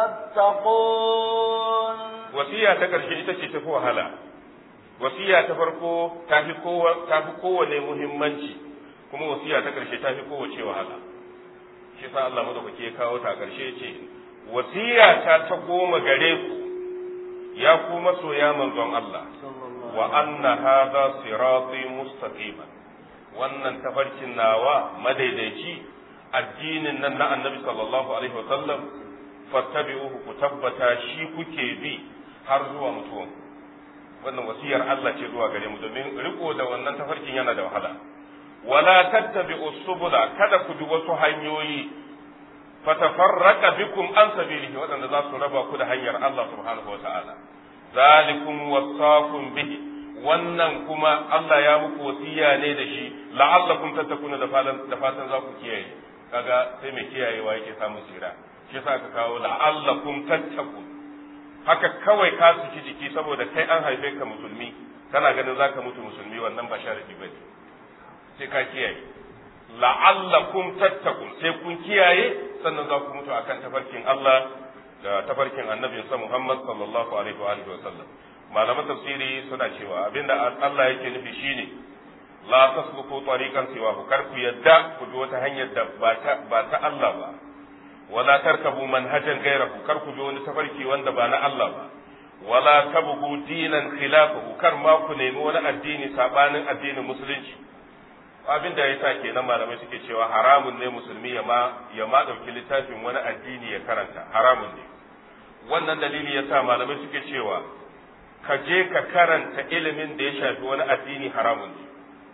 تتقون wasiya ta ƙarshe ita ce tafi wahala wasiya ta farko ta fi kowane muhimmanci kuma wasiya ta ƙarshe ta fi kowace wahala shi sa Allah madaukaki ya kawo ta ƙarshe ce wasiya ta ta goma gare ku ya ku masoya manzon Allah wa anna hadha sirati mustaqiman wannan tafarkin nawa madaidaici addinin nan na annabi sallallahu alaihi wasallam fattabi'uhu ku tabbata shi kuke bi har zuwa mutuwan wannan wasiyar Allah ce zuwa gare mu domin riko da wannan tafarkin yana da wahala wala tattabi'u subula kada ku bi wasu hanyoyi fatafarraqa bikum an sabilihi waɗanda za su raba ku da hanyar Allah subhanahu wa ta'ala zalikum wasaqum bihi wannan kuma Allah ya muku wasiya ne da shi la'allakum tattakuna da fatan da fatan za ku kiyaye kaga sai mai kiyayewa yake samun tsira shi yasa aka kawo la'allakum tattakun haka kawai ka suki jiki saboda kai an haife ka musulmi kana ganin zaka mutu musulmi wannan ba sharadi bane sai ka kiyaye la'allakum tattakun sai kun kiyaye sannan za ku mutu akan tafarkin Allah da tafarkin annabinsa Muhammad sallallahu alaihi wa alihi wa sallam malaman tafsiri suna cewa abinda Allah yake nufi shine la tasluku tariqan siwa kar ku yadda ku bi wata hanyar da ba ta ba ta Allah ba wala tarkabu manhajan ghayrahu kar ku bi wani tafarki wanda ba na Allah ba wala tabgu dinan khilafahu kar ma ku nemi wani addini sabanin addinin musulunci abin da ya sa kenan malamai suke cewa haramun ne musulmi ya ma ya ma dauki littafin wani addini ya karanta haramun ne wannan dalili ya sa malamai suke cewa ka je ka karanta ilimin da ya shafi wani addini haramun ne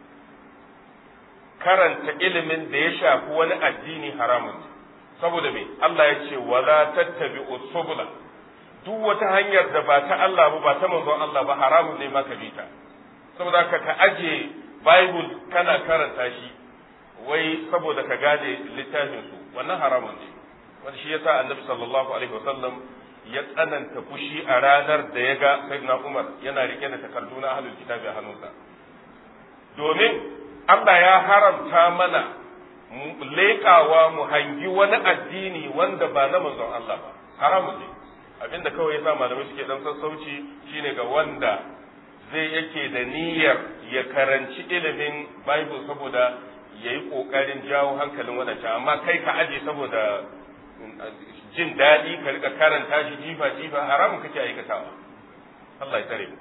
karanta ilimin da ya shafi wani addini haramun ne saboda me Allah ya ce wala tattabi'u subula duk wata hanyar da ba ta Allah ba ba ta manzon Allah ba haramun ne maka bi ta saboda ka ka aje bible kana karanta shi wai saboda ka gane littafin su wannan haramun ne wanda shi yasa annabi sallallahu alaihi wasallam ya tsananta fushi a ranar da ya ga sayyidina Umar yana rike da takardu na ahlul kitabi a hannunsa domin Allah ya haramta mana leƙawa mu hangi wani addini wanda ba na manzon Allah ba haramun ne abinda kawai yasa malamai suke dan sassauci shine ga wanda zai yake da niyyar ya karanci ilimin Bible saboda ya yi ƙoƙarin jawo hankalin wadancan amma kai ka aje saboda jin daɗi ka rika karanta shi jifa jifa haramun kake aikatawa Allah ya tsare mu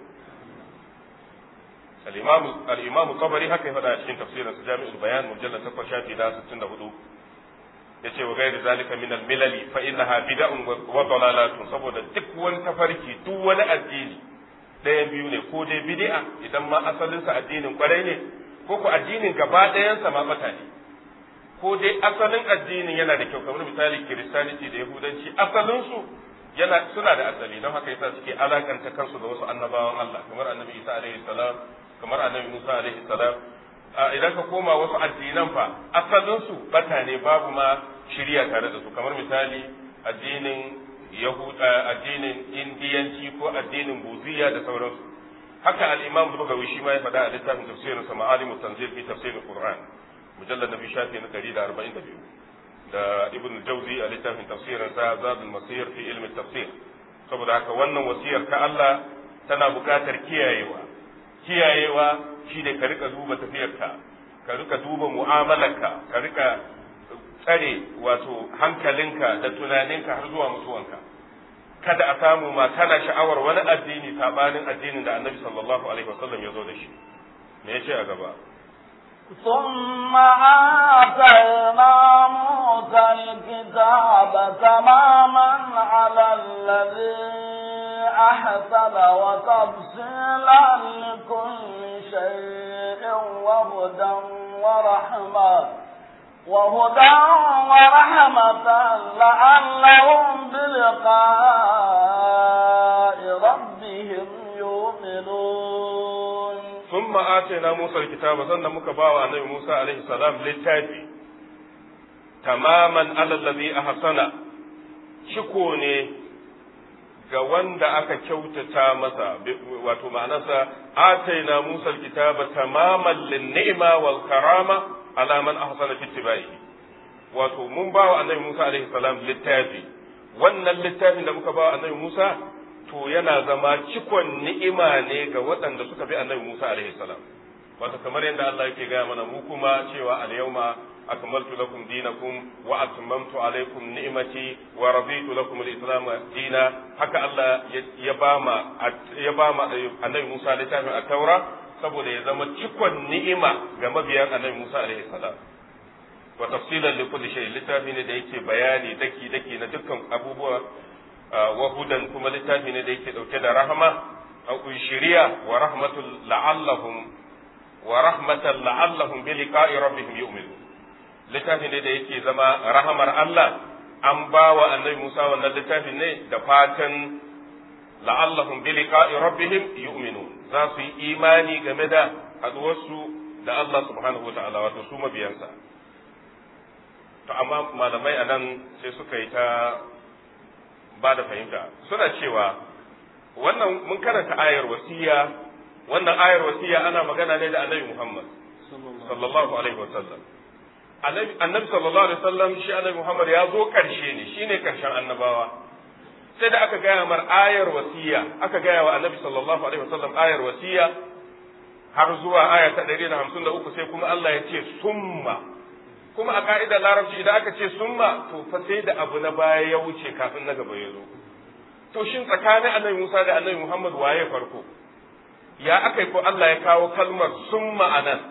al-imam al-imam tabari haka ya faɗa cikin tafsirin sa jami'ul bayan mujallad 8 shafi da 64 yace wa gairi zalika min al-milali fa innaha bid'un wa dalalatun saboda duk wani tafarki duk wani addini ɗayan biyu ne ko dai bid'a idan ma asalin sa addinin kwarai ne ko ko addinin gaba ɗayan sa ma bata ne ko dai asalin addinin yana da kyau kamar misali kiristaniti da yahudanci asalin su yana suna da asali don haka yasa suke alakanta kansu da wasu annabawan Allah kamar annabi Isa alaihi salam kamar annabi Musa alaihi salam idan ka koma wasu addinan fa asalin su bata ne babu ma shirya tare da su kamar misali addinin yahuda addinin indiyanci ko addinin buziya da sauransu haka al-imam bugawi shi ma ya faɗa a littafin tafsirin sa ma'alimu tanzil fi tafsirin qur'an mujallad nabi shafi na 142 da ibn jawzi a littafin tafsirin sa zadul masir fi ilmi tafsir saboda haka wannan wasiyar ta Allah tana buƙatar kiyayewa kiyayewa shi ne ka rika duba tafiyarka ka rika duba mu'amalarka ka rika tsare wato hankalinka da tunaninka har zuwa mutuwanka kada a samu ma kana sha'awar wani addini sabanin addinin da annabi sallallahu alaihi wasallam ya zo da shi me yace a gaba ثم آتينا موسى الكتاب تماما على الذي أحسن وتفصيلا لكل شيء وهدى ورحمة وهدى ورحمة لعلهم بلقاء ربهم يؤمنون ثم آتينا موسى الكتاب سنة مكباوة النبي موسى عليه السلام للتابي تماما على الذي أحسن شكوني ga wanda aka kyautata masa wato ma'anarsa ataina Musa alkitaba tamaman lin ni'ma wal karama ala man ahsana fi ittiba'ihi wato mun ba wa annabi Musa alaihi salam littafi wannan littafin da muka ba wa annabi Musa to yana zama cikon ni'ima ne ga waɗanda suka bi annabi Musa alaihi salam wato kamar yadda Allah yake gaya mana mu kuma cewa al-yawma akmaltu lakum dinakum wa atmamtu alaykum ni'mati wa raditu lakum al-islam dina haka Allah ya bama ya bama annabi Musa littafin at-taura saboda ya zama cikon ni'ima ga mabiyan annabi Musa alaihi salam wa tafsilan li kulli shay littafi ne da yake bayani daki daki na dukkan abubuwa wa hudan kuma littafi ne da yake dauke da rahama au shiriya wa rahmatul la'allahum wa rahmatan la'allahum bi liqa'i rabbihim yu'minun littafi ne da yake zama rahamar Allah an ba wa annabi Musa wannan littafin ne da fatan la'allahum bi liqa'i rabbihim yu'minun za su yi imani game da haduwarsu da Allah subhanahu wa ta'ala wato su mabiyansa to amma malamai a nan sai suka yi ta ba da fahimta suna cewa wannan mun karanta ayar wasiya wannan ayar wasiya ana magana ne da annabi Muhammad sallallahu alaihi wasallam annabi sallallahu alaihi wasallam shi annabi Muhammad ya zo karshe ne shine karshen annabawa sai da aka gaya mar ayar wasiya aka gaya wa annabi sallallahu alaihi wasallam ayar wasiya har zuwa aya ta 153 sai kuma Allah ya ce summa kuma a ka'idar larabci idan aka ce summa to fa sai da abu na baya ya wuce kafin na gaba ya zo to shin tsakanin annabi Musa da annabi Muhammad waye farko ya aka ko Allah ya kawo kalmar summa anan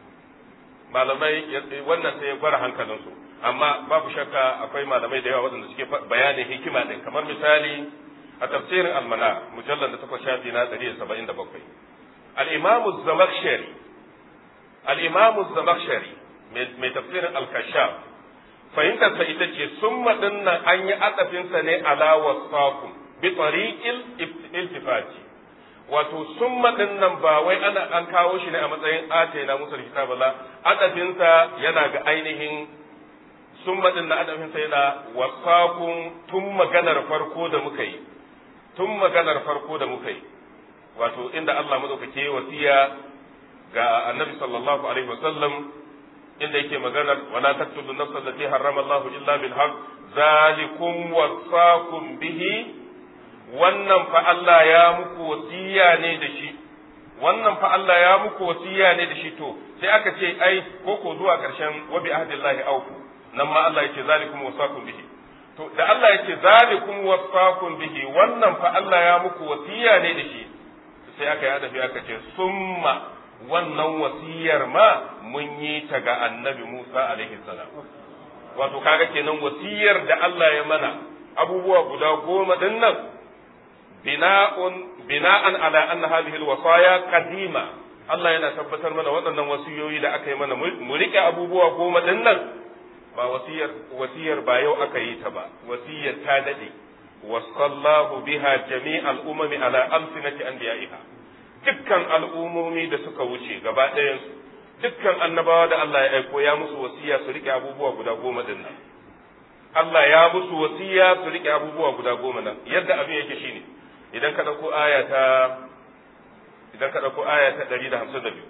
malamai wannan sai ya gwara hankalinsu amma babu shakka akwai malamai da yawa waɗanda suke bayanin hikima ɗin kamar misali a tafsirin almana mujallar da takwas shafi na ɗari da saba'in da bakwai al'imamu zamakshari al'imamu zamakshari mai tafsirin alkashaf fahimtarsa ita ce sun nan an yi atsafinsa ne ala wasakum bi tariqil iltifati wato sun maɗin nan ba wai ana an kawo shi ne a matsayin ate na musul kitaba la adafinsa yana ga ainihin sun maɗin na adafinsa yana wasakun tun maganar farko da muka yi tun maganar farko da muka yi wato inda Allah madaukake wasiya ga annabi sallallahu alaihi wasallam inda yake maganar wala taqtulu nafsa allati harrama Allah illa bil haqq zalikum wasakum bihi wannan fa Allah ya muku wasiya ne da shi wannan fa Allah ya muku wasiya ne da shi to sai aka ce ai ko ko zuwa karshen wa bi ahdillahi awfu nan ma Allah yake zalikum wasakum bihi to da Allah yake zalikum wasakum bihi wannan fa Allah ya muku wasiya ne da shi sai aka yi adafi aka ce summa wannan wasiyar ma mun yi ta ga annabi Musa alaihi salam wato kaga kenan wasiyar da Allah ya mana abubuwa guda goma din nan bina'un bina'an ala anna hadhihi alwasaya qadima Allah yana tabbatar mana waɗannan wasiyoyi da aka yi mana mu rike abubuwa goma din nan ba wasiyar wasiyar ba yau aka yi ta ba wasiyar ta dade wasallahu biha jami'al umami ala amsinati anbiya'iha dukkan al'umomi da suka wuce gaba ɗayan su dukkan annabawa da Allah ya aiko ya musu wasiya su rike abubuwa guda goma din nan Allah ya musu wasiya su rike abubuwa guda goma nan yadda abin yake shine idan ka ɗauko aya ta idan ka ɗauko aya ta ɗari da hamsin da biyu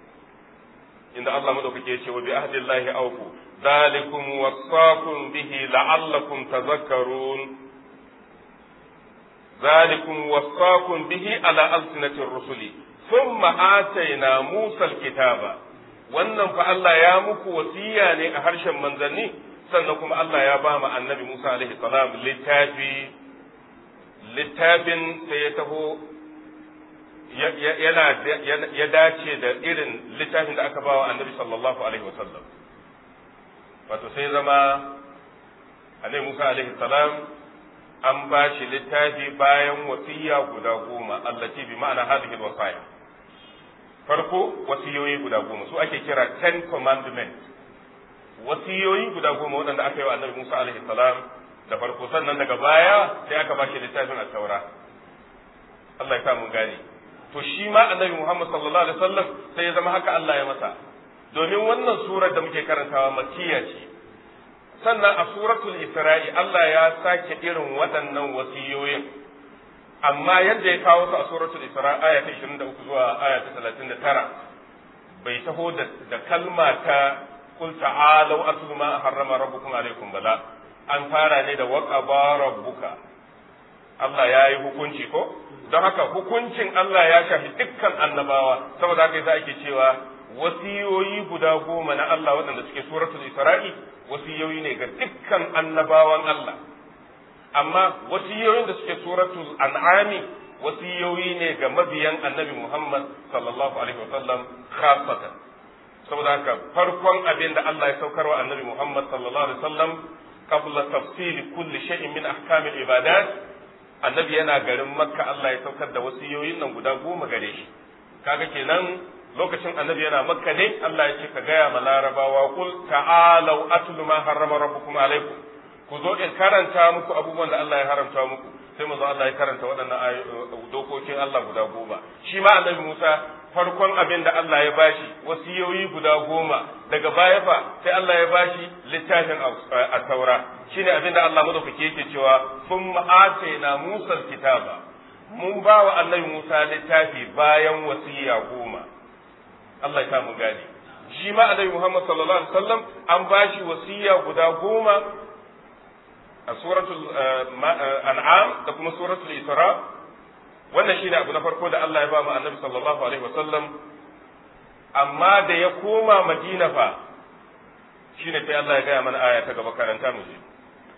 inda Allah madaukake ya ce wa bi ahdillahi awfu zalikum wasaqum bihi la'allakum tadhakkarun zalikum wasaqum bihi ala alsinati rusuli thumma atayna Musa alkitaba wannan fa Allah ya muku wasiya ne a harshen manzanni sannan kuma Allah ya ba mu annabi Musa alaihi salam littafi littafin sai ya taho yana ya dace da irin littafin da aka bawa annabi sallallahu alaihi wasallam wato sai zama annabi Musa alaihi salam an ba shi littafi bayan wasiya guda goma allati bi ma'ana hadhihi alwasaya farko wasiyoyi guda goma su ake kira ten commandments wasiyoyi guda goma waɗanda aka yi wa annabi Musa alaihi salam da farko sannan daga baya sai aka ba shi littafin at-taura Allah ya sa mun gane to shi ma annabi Muhammad sallallahu alaihi wasallam sai ya zama haka Allah ya masa domin wannan surar da muke karantawa makkiya ce sannan a suratul isra'i Allah ya sake irin waɗannan wasiyoyin amma yadda ya kawo su a suratul isra aya ta 23 zuwa aya ta 39 bai taho da kalma ta qul ta'alu atlu ma harrama rabbukum alaikum bala an fara ne da waqaba rabbuka Allah ya yi hukunci ko don haka hukuncin Allah ya shafi dukkan annabawa saboda haka yasa ake cewa wasiyoyi guda goma na Allah waɗanda suke suratul Isra'i wasiyoyi ne ga dukkan annabawan Allah amma wasiyoyin da suke suratul An'ami wasiyoyi ne ga mabiyan annabi Muhammad sallallahu alaihi wasallam khasatan saboda haka farkon abin da Allah ya saukarwa annabi Muhammad sallallahu alaihi wasallam qabla tafsili kulli shay'in min ahkamil ibadat annabi yana garin makka Allah ya saukar da wasiyoyin nan guda goma gare shi kaga kenan lokacin annabi yana makka ne Allah ya ce ka gaya ma larabawa kul ta'alau atlu ma harrama rabbukum alaikum ku zo in karanta muku abubuwan da Allah ya haramta muku sai manzo Allah ya karanta waɗannan dokokin Allah guda goma shi ma annabi Musa farkon abin da Allah ya bashi wasiyoyi guda goma daga baya fa sai Allah ya bashi littafin a taura shine abin da Allah madaukake yake cewa thumma atayna Musa kitaba mun ba wa annabi Musa littafi bayan wasiya goma Allah ya samu gani shi ma annabi Muhammad sallallahu alaihi wasallam an bashi wasiya guda goma a suratul an'am da kuma suratul isra wannan shine abu na farko da Allah ya ba mu annabi sallallahu alaihi wasallam amma da ya koma madina fa shine sai Allah ya gaya mana aya ta gaba karanta mu je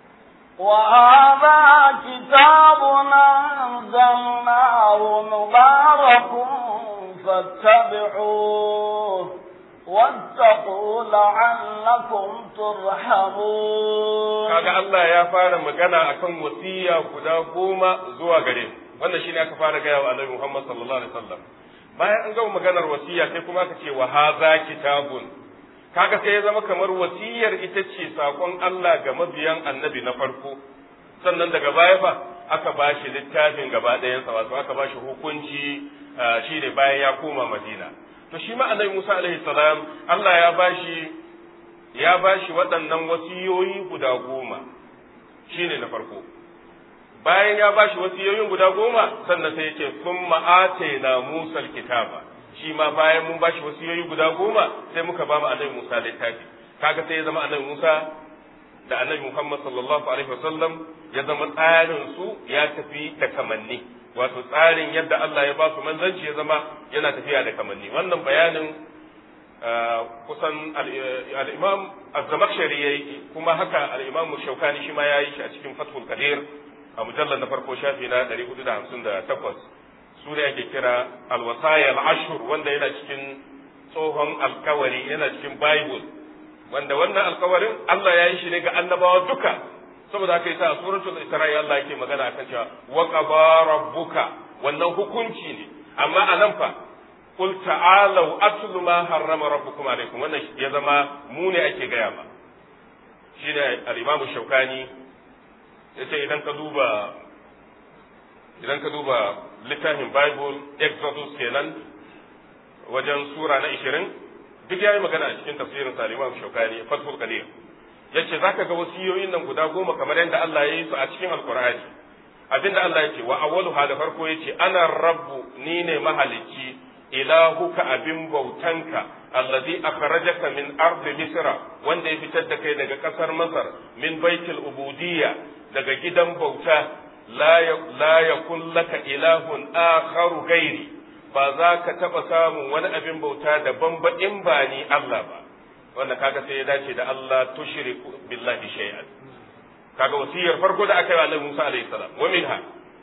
وهذا كتاب أنزلناه مبارك فاتبعوه واتقوا لعلكم ترحمون kaga Allah ya fara magana akan wasiya guda goma zuwa gare mu wannan shine aka fara gaya wa Annabi Muhammad sallallahu alaihi wasallam bayan an gama maganar wasiya sai kuma aka ce wa hadha kitabun kaga sai ya zama kamar wasiyar ita ce sakon Allah ga mabiyan Annabi na farko sannan daga baya fa aka bashi littafin gaba ɗayansa wato aka bashi hukunci shine bayan ya koma Madina to shi ma Annabi Musa alaihi salam Allah ya bashi ya bashi waɗannan wasiyoyi guda goma shine na farko bayan ya bashi wasiyoyin guda goma sannan sai ya ce sun ma'ataina Musa kitaba shi ma bayan mun bashi wasiyoyi guda goma sai muka ba mu annabi Musa littafi kaga sai ya zama annabi Musa da annabi Muhammad sallallahu alaihi wasallam ya zama tsarin su ya tafi da kamanni wato tsarin yadda Allah ya ba su manzanci ya zama yana tafiya da kamanni wannan bayanin kusan al-Imam Az-Zamakhshari yayi kuma haka al-Imam Shawkani shi ma yayi shi a cikin Fathul Qadir a mujallar na farko shafi na 458 su ne ake kira alwasaya al'ashur wanda yana cikin tsohon alkawari yana cikin bible wanda wannan alkawarin Allah ya yi shi ne ga annabawa duka saboda haka yasa a suratul isra'i Allah yake magana akan cewa wa qaba rabbuka wannan hukunci ne amma a nan fa qul ta'alu atlu ma harrama rabbukum alaikum wannan ya zama mu ne ake gaya ma shine al-imamu shaukani yace idan ka duba idan ka duba littafin bible exodus kenan wajen sura na 20 duk yayi magana a cikin tafsirin salima shaukani fathul qadir yace zaka ga wasiyoyin nan guda goma kamar yadda Allah ya yi su a cikin alqur'ani abinda Allah yake wa awwalu da farko yace ana rabbu ni ne mahalicci ilahuka abin bautanka allazi akhrajaka min ardi misra wanda ya fitar da kai daga kasar masar min baitul ubudiyya daga gidan bauta la yakun laka ilahun akharu gairi ba za ka taɓa samun wani abin bauta daban ba in ba ni Allah ba wanda kaga sai ya dace da Allah tushriku billahi shay'an kaga wasiyar farko da aka yi wa Annabi Musa alaihi salam wa minha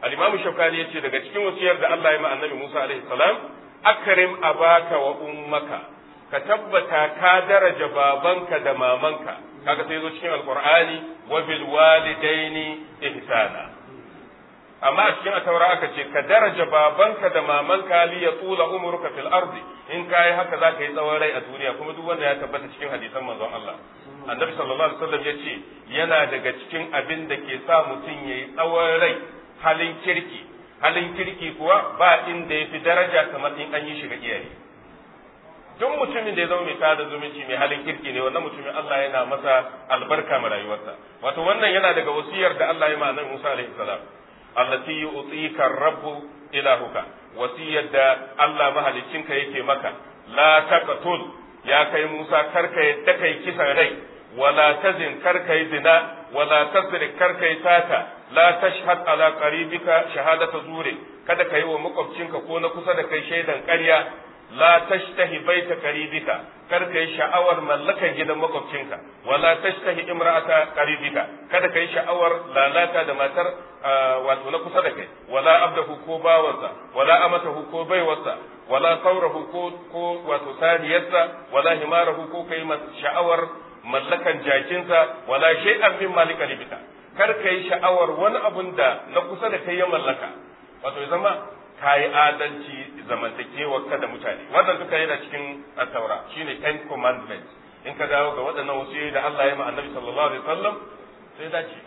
al-imam shaukani yace daga cikin wasiyar da Allah ya ma annabi Musa alaihi salam akrim abaka wa ummaka ka tabbata ka daraja babanka da mamanka kaga sai zo cikin alqur'ani wa bil walidaini ihsana amma a cikin ataura aka ce ka daraja babanka da mamanka li ya tula umruka fil ardi in kai haka zaka yi tsawon rai a duniya kuma duk wanda ya tabbata cikin hadisan manzon Allah annabi sallallahu alaihi wasallam yace yana daga cikin abin da ke sa mutum yayi tsawon rai halin kirki halin kirki kuwa ba inda yafi daraja kamar in an yi shi ga iyaye duk mutumin da ya zama mai sada zumunci mai halin kirki ne wannan mutumin Allah yana masa albarka ma rayuwarsa wato wannan yana daga wasiyar da Allah ya ma annabi Musa alaihi salam allati yu'tika rabbu ilahuka wasiyar da Allah mahaliccinka yake maka la taqtul ya kai Musa karka yadda kai kisan rai wala tazin karka yi zina wala tasrik karka yi sata la tashhad ala qaribika shahadata zure kada ka yi wa makwabcinka ko na kusa da kai shaidan ƙarya la tashtahi baita qaribika kar ka yi sha'awar mallakan gidan makwabcinka wala tashtahi imra'ata qaribika kada ka yi sha'awar lalata da matar wato na kusa da kai wala abdahu ko bawansa wala amatahu ko baiwarsa wala saurahu ko ko wato saniyarsa wala himarahu ko kai sha'awar mallakan jakinsa wala shay'an min malika libika kar ka yi sha'awar wani abun da na kusa da kai ya mallaka wato ya zama ka yi adalci zamantakewar ka da mutane wannan duka yana cikin attaura shine ten commandments in ka dawo ga waɗannan wasu da Allah ya ma annabi sallallahu alaihi wasallam sai dace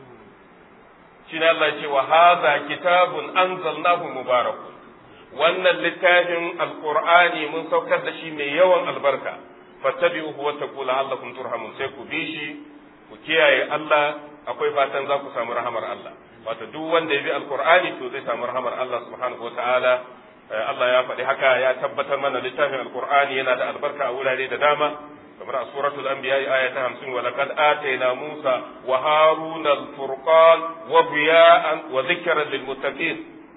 shine Allah ya ce wa hadha kitabun anzalnahu mubarakun wannan littafin alqur'ani mun saukar da shi mai yawan albarka fattabi'uhu wa taqulu la'allakum turhamun sai ku bi shi ku kiyaye Allah akwai fatan za ku samu rahamar Allah wato duk wanda ya bi alqur'ani to zai samu rahamar Allah subhanahu wataala Allah ya faɗi haka ya tabbatar mana littafin alqur'ani yana da albarka a wurare da dama kamar a suratul anbiya aya ta 50 wa laqad atayna Musa wa Haruna al-furqan wa biya'an wa dhikran lil muttaqin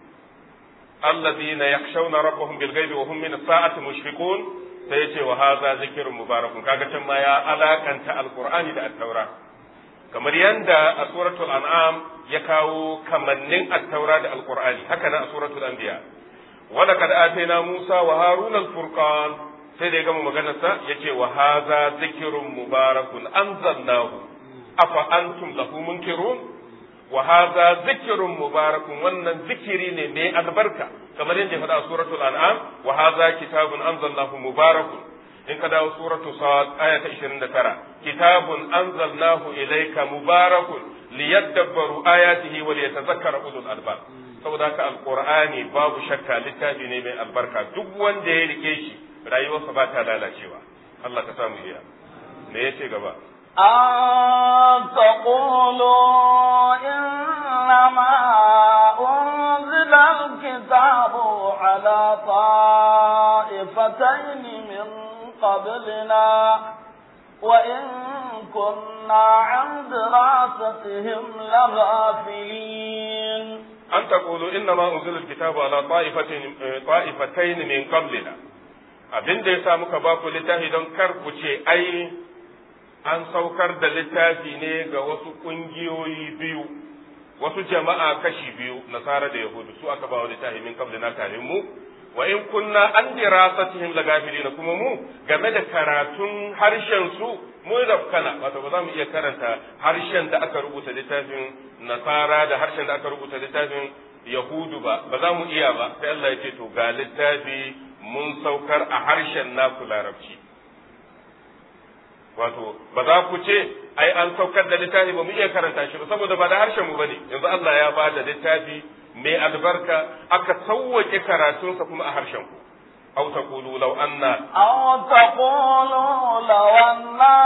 alladhina yakhshawna rabbahum bil ghaibi wa hum min as-sa'ati mushfiqun sai ya ce wa hadha zikrun mubarakun kaga can ma ya alakanta alqur'ani da at-taura kamar yanda a suratul an'am ya kawo kamannin at-taura da alqur'ani haka nan a suratul anbiya wa laqad atayna musa wa haruna al-furqan sai da ya gama maganarsa yace wa hadha zikrun mubarakun anzalnahu afa antum lahu munkirun wa hadha zikrun mubarakun wannan zikiri ne mai albarka kamar yadda ya faɗa a suratul an'am wa hadha kitabun anzalnahu mubarakun in ka dawo suratu sad aya ta 29 kitabun anzalnahu ilayka mubarakun liyadabbaru ayatihi wa liyatadhakkara ulul albab saboda haka alqur'ani babu shakka littafi ne mai albarka duk wanda ya rike shi rayuwarsa ba ta lalacewa Allah ka samu iya me yace gaba أن تقولوا إنما أنزل الكتاب على طائفتين من قبلنا وإن كنا عن دراستهم لغافلين أن تقولوا إنما أنزل الكتاب على طائفتين, طائفتين من قبلنا abin da ya sa muka ba ku littafi don kar ku ce ai an saukar da littafi ne ga wasu ƙungiyoyi biyu wasu jama'a kashi biyu nasara da yahudu su aka ba wa littafi min kabli na kare mu wa in kunna an dirasatihim lagafilina kuma mu game da karatun harshen su mu da kana wato ba za mu iya karanta harshen da aka rubuta littafin nasara da harshen da aka rubuta littafin yahudu ba ba za mu iya ba sai Allah ya ce to ga littafi mun saukar a harshen naku larabci wato ba za ku ce ai an saukar da littafi ba mu iya karanta shi ba saboda ba da harshen mu bane yanzu Allah ya ba da littafi mai albarka aka sauwake karatunsa kuma a harshen ku aw taqulu law anna أو تقولوا لو أنا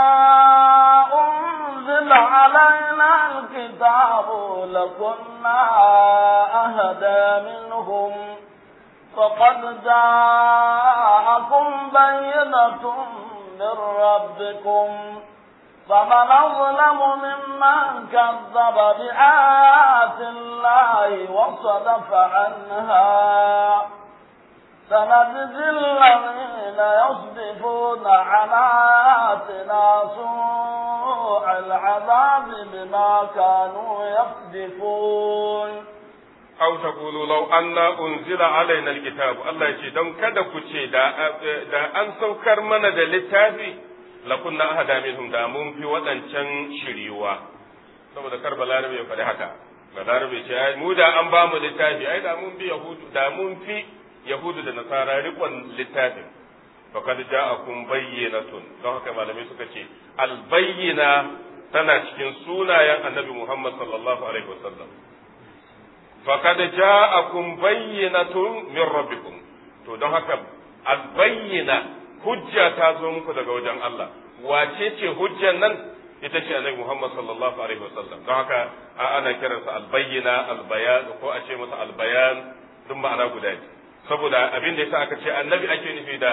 أنزل علينا الكتاب لكنا أهدى منهم فقد جاءكم بينة من ربكم فمن أظلم ممن كذب بآيات الله وصدف عنها سنجزي الذين يصدفون عن آياتنا سوء العذاب بما كانوا يصدفون aw taqulu law anna unzila alaina alkitab Allah yace don kada ku ce da da an saukar mana da littafi la kunna ahada minhum da mun fi wadancan shiriwa saboda kar balarabe ya faɗi haka balarabe ce ai mu da an ba mu littafi ai da mun bi yahudu da mun fi yahudu da nasara rikon littafin faqad ja'akum bayyinatun don haka malamai suka ce albayyina tana cikin sunayen annabi Muhammad sallallahu alaihi wasallam faqad ja'akum bayyinatun min rabbikum to don haka albayyina hujja ta zo muku daga wajen Allah wace ce hujjan nan ita ce annabi Muhammad sallallahu alaihi wasallam don haka ana kiransa albayyina albayan ko a ce masa albayan duk ma'ana guda ne saboda abin da yasa aka ce annabi ake nufi da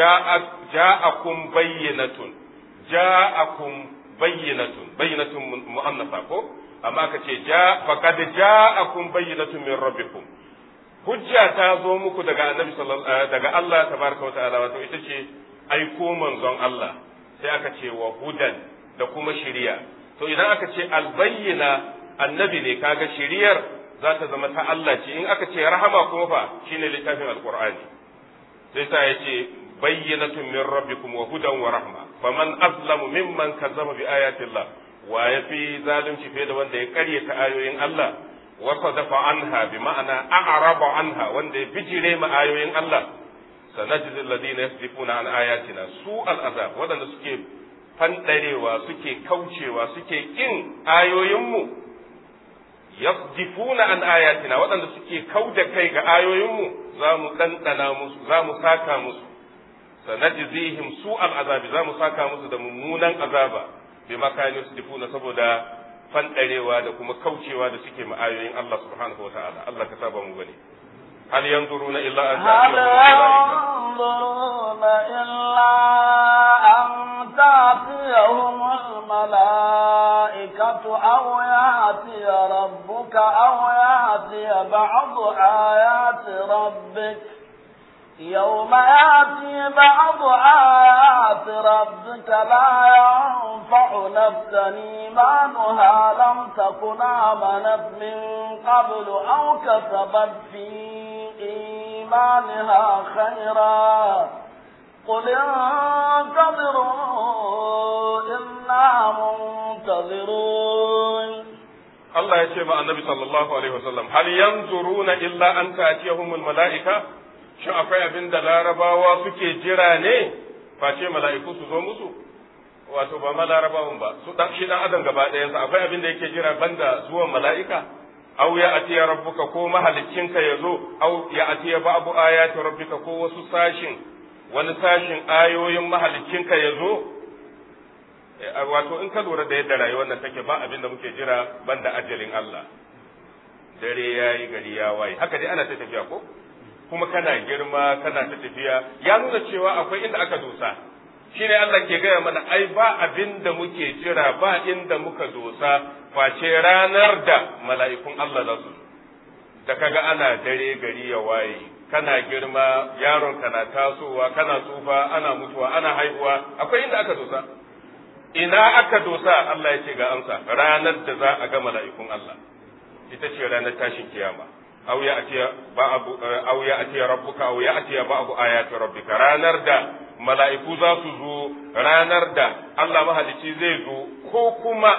ja'akum bayyinatun ja'akum bayyinatun bayyinatun mu'annasa ko amma aka ce ja faqad ja'akum bayyinatun min rabbikum hujja ta zo muku daga annabi sallallahu daga Allah tabaraka wa ta'ala wato ita ce aiko manzon Allah sai aka ce wa hudan da kuma shiriya to idan aka ce albayyina annabi ne kaga shiriyar za ta zama ta Allah ce in aka ce rahama kuma fa shine littafin alqur'ani sai sa yace bayyinatun min rabbikum wa hudan wa rahma faman azlamu mimman kazzaba bi ayati Allah wa yafi zalunci fiye da wanda ya karyata ayoyin Allah wa sadafa anha bi ma'ana a'raba anha wanda ya bijire ma ayoyin Allah sanajzi alladhina yasdifuna an ayatina su al'azab wadanda suke fandarewa suke kaucewa suke kin ayoyinmu yasdifuna an ayatina waɗanda suke kauda kai ga ayoyinmu za mu ɗanɗana musu za mu saka musu sanajzihim su al'azabi za mu saka musu da mummunan azaba bi makani yasdifuna saboda fandarewa da kuma kaucewa da suke ma ayoyin Allah subhanahu wataala Allah ka saba mu bane هل ينظرون إلا أن هل ينظرون إلا أن تأتيهم الملائكة أو يأتي ربك أو يأتي بعض آيات ربك يوم يأتي بعض آيات ربك لا ينفع نفسا إيمانها لم تكن آمنت من قبل أو كسبت في إيمانها خيرا قل انتظروا إنا منتظرون Allah ya ce ma annabi sallallahu alaihi wasallam hal yanzuruna illa an ta'tiyahumul mala'ika shin akwai abin da larabawa suke jira ne face mala'iku su zo musu wato ba ma larabawan ba su dan shi dan adam gaba ɗayansa akwai abin da yake jira banda zuwan mala'ika aw ya atiya rabbuka ko mahaliccinka ya zo aw ya atiya ba'du ayati rabbika ko wasu sashin wani sashin ayoyin mahaliccinka ya zo wato in ka lura da yadda rayuwar nan take ba abin da muke jira banda ajalin Allah dare yayi gari ya waye haka dai ana ta tafiya ko kuma kana girma kana ta tafiya ya nuna cewa akwai inda aka dosa shine Allah ke gaya mana ai ba abin da muke jira ba inda muka dosa face ranar da mala'ikun Allah za su da kaga ana dare gari ya waye kana girma yaron kana tasowa kana tsufa ana mutuwa ana haihuwa akwai inda aka dosa ina aka dosa Allah ya ce ga amsa ranar da za a ga mala'ikun Allah ita ce ranar tashin kiyama aw ya atiya ba'du aw ya atiya rabbuka aw ya atiya ba'du ayati rabbika ranar da mala'iku za su zo ranar da Allah mahalicci zai zo ko kuma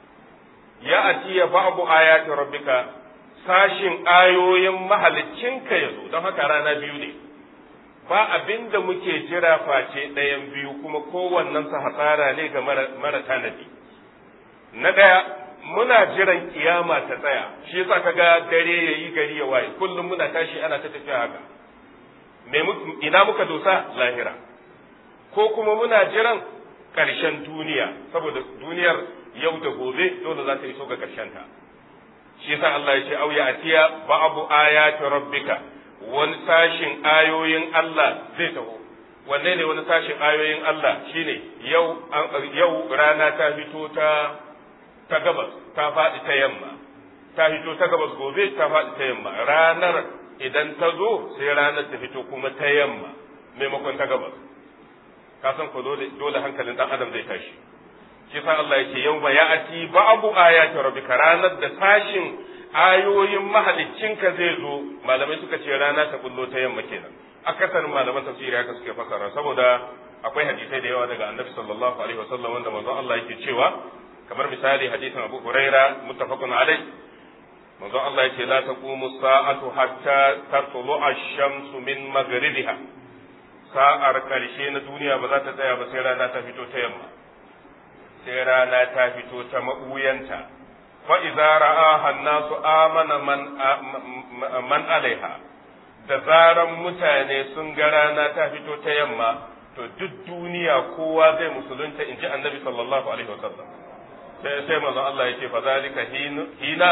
ya atiya ba'du ayati rabbika sashin ayoyin mahaliccinka ya zo don haka rana biyu ne ba abin da muke jira face ɗayan biyu kuma kowannen sa hasara ne ga mara tanadi na ɗaya muna jiran kiyama ta tsaya shi yasa kaga dare yayi gari ya waye kullum muna tashi ana ta tafiya haka me ina muka dosa lahira ko kuma muna jiran ƙarshen duniya saboda duniyar yau da gobe dole za ta iso ga ƙarshen ta shi yasa Allah ya ce au ya atiya ba'abu ayati rabbika wani sashin ayoyin Allah zai taho wanne ne wani sashin ayoyin Allah shine yau yau rana ta fito ta ta gabas ta faɗi ta yamma ta fito ta gabas gobe ta faɗi ta yamma ranar idan ta zo sai ranar ta fito kuma ta yamma maimakon ta gabas ka san ko dole dole hankalin dan adam zai tashi shi sa Allah yake yau ba ya'ati ba'du ayati rabbika ranar da sashin ayoyin mahaliccinka zai zo malamai suka ce rana ta bullo ta yamma kenan akasarin malaman tafsiri haka suke fasara saboda akwai hadisai da yawa daga annabi sallallahu alaihi wasallam wanda manzon Allah yake cewa kamar misali hadisin Abu Huraira muttafaqun alai manzon Allah yake la taqumu sa'atu hatta tatlu ash-shamsu min maghribiha sa'ar karshe na duniya ba za ta tsaya ba sai rana ta fito ta yamma sai rana ta fito ta mabuyanta fa idza ra'aha an-nasu amana man man alaiha da zaran mutane sun ga rana ta fito ta yamma to duk duniya kowa zai musulunta in ji annabi sallallahu alaihi wasallam sai sai manzon Allah yake fa zalika hina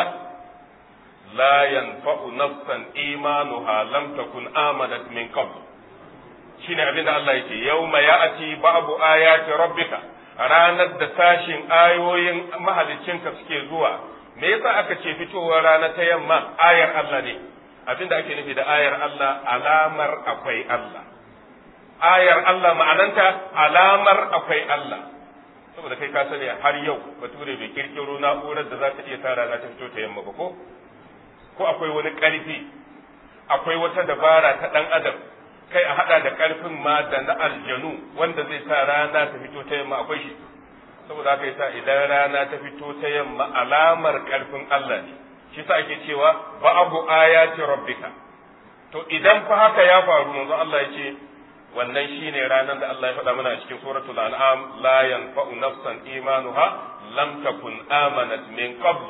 la yanfa'u nafsan imanuha lam takun amanat min qabl shine abinda Allah yake yauma ya'ati babu ayati rabbika ranar da sashin ayoyin mahaliccinka suke zuwa me yasa aka ce fitowar rana ta yamma ayar Allah ne abinda ake nufi da ayar Allah alamar akwai Allah ayar Allah ma'ananta alamar akwai Allah saboda kai ka sani har yau bature bai kirkiro na'urar da za ta iya sa rana ta fito ta yamma ba ko ko akwai wani ƙarfi akwai wata dabara ta ɗan adam kai a haɗa da ƙarfin ma da na aljanu wanda zai sa rana ta fito ta yamma akwai shi saboda haka yasa idan rana ta fito ta yamma alamar ƙarfin Allah ne shi sa ake cewa ba'abu ayati rabbika to idan fa haka ya faru manzo Allah ya ce wannan shine ranar da Allah ya faɗa mana a cikin suratul an'am la yanfa'u nafsan imanuha lam takun amanat min qabl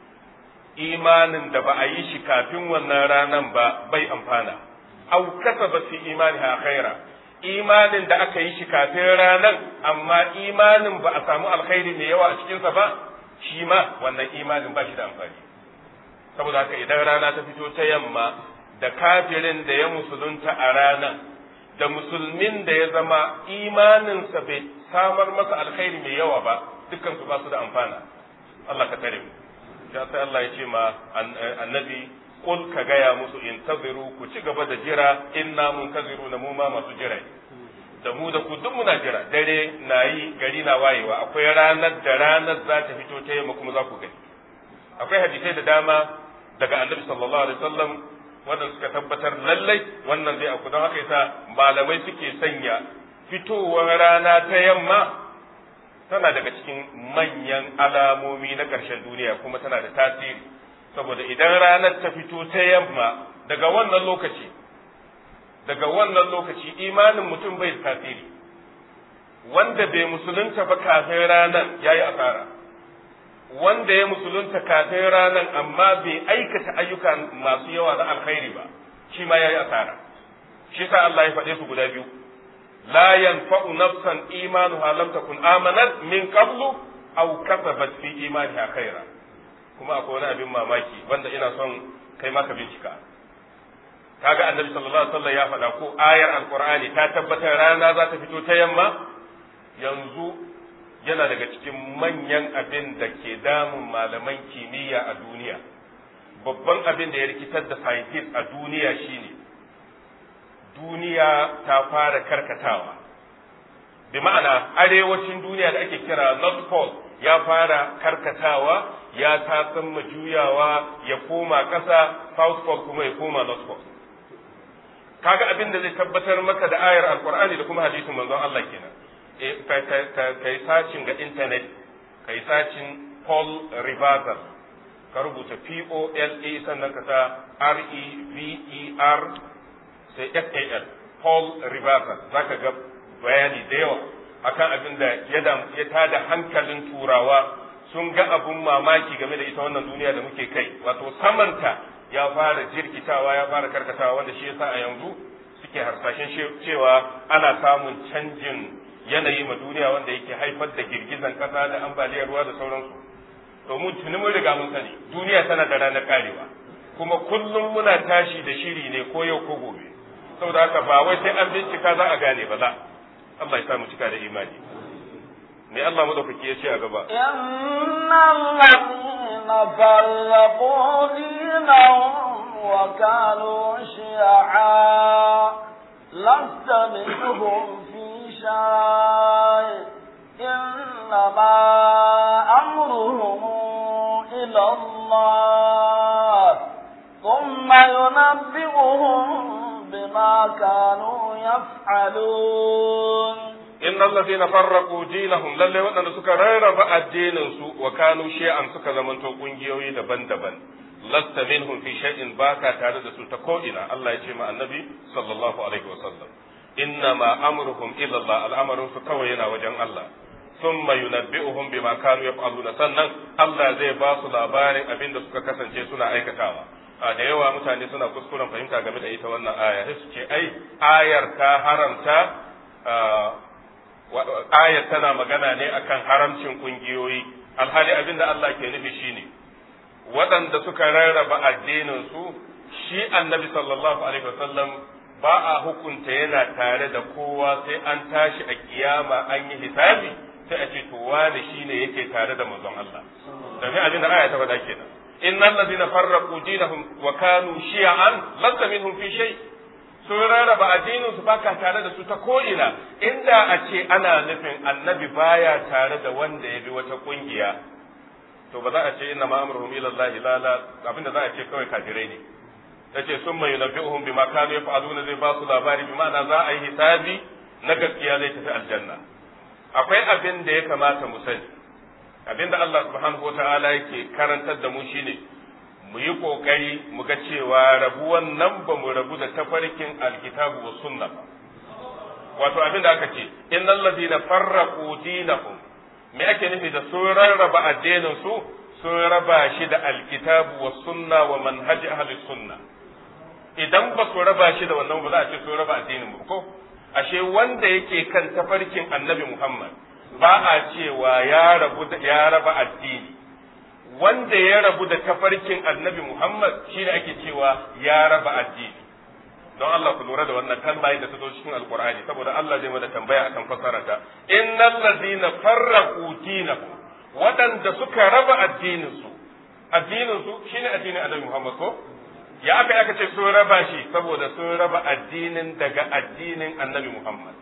imanin da ba a yi shi kafin wannan ranan ba bai amfana aw kasaba fi imaniha khaira imanin da aka yi shi kafin ranan amma imanin ba a samu alkhairi mai yawa a cikinsa ba shi ma wannan imanin ba shi da amfani saboda haka idan rana ta fito ta yamma da kafirin da ya musulunta a ranan da musulmin da ya zama imaninsa bai samar masa alkhairi mai yawa ba dukkan su ba su da amfana Allah ka tare mu ya sai Allah ya ce ma annabi kul ka gaya musu intaziru ku ci gaba da jira inna muntaziru na mu ma masu jira da mu da ku duk muna jira dare na yi gari na wayewa akwai ranar da ranar za ta fito ta yamma kuma za ku gani akwai hadisai da dama daga annabi sallallahu alaihi wasallam wanda suka tabbatar lallai wannan zai aku don haka yasa malamai suke sanya fitowar rana ta yamma tana daga cikin manyan alamomi na ƙarshen duniya kuma tana da tasiri saboda idan ranar ta fito ta yamma daga wannan lokaci daga wannan lokaci imanin mutum bai da tasiri wanda bai musulunta ba kafin ranar ya yi asara wanda ya musulunta kafin ranar amma bai aikata ayyuka masu yawa na alkhairi ba shi ma ya yi asara shi sa Allah ya faɗe su guda biyu la yanfa'u nafsan imanuha lam takun amanat min qablu aw kasabat fi imaniha khaira kuma akwai wani abin mamaki wanda ina son kai maka bincika kaga annabi sallallahu alaihi wasallam ya faɗa ko ayar alqur'ani ta tabbatar rana za ta fito ta yamma yanzu yana daga cikin manyan abin da ke damun malaman kimiyya a duniya babban abin da ya rikitar da scientist a duniya shine duniya ta fara karkatawa bi ma'ana arewacin duniya da ake kira north pole ya fara karkatawa ya tasan juyawa ya koma ƙasa south pole kuma ya koma north pole kaga abin da zai tabbatar maka da ayar alkur'ani da kuma hadisin manzon Allah kenan ka yi sacin ga intanet ka yi sacin Paul Reversal ka rubuta P-O-L-A sannan ka sa R-E-V-E-R sai F-A-L Paul Reversal za ka ga bayani da yawa akan abin da ya tada hankalin turawa sun ga abun mamaki game da ita wannan duniya da muke kai wato samanta ya fara jirkitawa ya fara karkatawa wanda shi yasa a yanzu suke harsashen cewa ana samun canjin yanayi ma duniya wanda yake haifar da girgizan kasa da ambaliyar ruwa da sauransu to mun tuni mun riga mun sani duniya tana da ranar karewa kuma kullum muna tashi da shiri ne ko yau ko gobe saboda haka ba wai sai an bincika za a gane ba za Allah ya samu cika da imani me Allah madaukaki ya ce a gaba innal ladina farraqu dinahum wa kanu shi'a lasta minhum fi شيء إنما أمرهم إلى الله ثم ينبئهم بما كانوا يفعلون إن الذين فرقوا دينهم للي وأن سكا ريرب الدين سوء وكانوا شيئا سكا زمن توقنجيوي دبن دبن لست منهم في شيء باكا تارد سلتكوئنا الله يجمع النبي صلى الله عليه وسلم إنما أمرهم إلى الله الأمر سكوينا وجن الله ثم ينبئهم بما كانوا يفعلون sannan Allah zai ba su labarin abin da suka kasance suna aikatawa a da yawa mutane suna kuskuren fahimta game da ita wannan aya sai su ce ai ayar ta haramta ayar tana magana ne akan haramcin kungiyoyi alhali abin da Allah ke nufi shine waɗanda suka rarraba addinin su shi annabi sallallahu alaihi wasallam ba a hukunta yana tare da kowa sai an tashi a kiyama an yi hisabi sai a ce to wani shine yake tare da manzon Allah domin abin da aya ta faɗa kenan innal ladina farraqu dinahum wa kanu shi'an lasta minhum fi shay sun rarraba addinin su baka tare da su ta ko ina inda a ce ana nufin annabi baya tare da wanda ya bi wata kungiya to ba za a ce inna ma'amruhum ila Allah la la abinda za a ce kawai kafirai ne yace sun mai nabbi'uhum bima kanu yaf'aluna zai ba su labari bi ma'ana za a yi hisabi na gaskiya zai tafi aljanna akwai abin da ya kamata mu sani abin da Allah subhanahu wata'ala yake karantar da mu shine mu yi kokari mu ga cewa rabuwan nan ba mu rabu da tafarkin alkitabu wa sunna ba wato abin da aka ce innal ladina farraqu dinahum me ake nufi da sun rarraba addinin su sun raba shi da alkitabu wa sunna wa manhaji ahli sunna idan ba su raba shi da wannan ba za a ce sun raba addinin mu ko ashe wanda yake kan tafarkin annabi Muhammad ba a cewa ya rabu da ya raba addini wanda ya rabu da tafarkin annabi Muhammad shine ake cewa ya raba addini don Allah ku lura da wannan kalma da ta zo cikin alkur'ani saboda Allah zai mada tambaya akan fasarata innal ladina farraqu dinahum waɗanda suka raba addinin su addinin su shine addinin annabi Muhammad ko ya aka aka ce sun raba shi saboda sun raba addinin daga addinin annabi Muhammad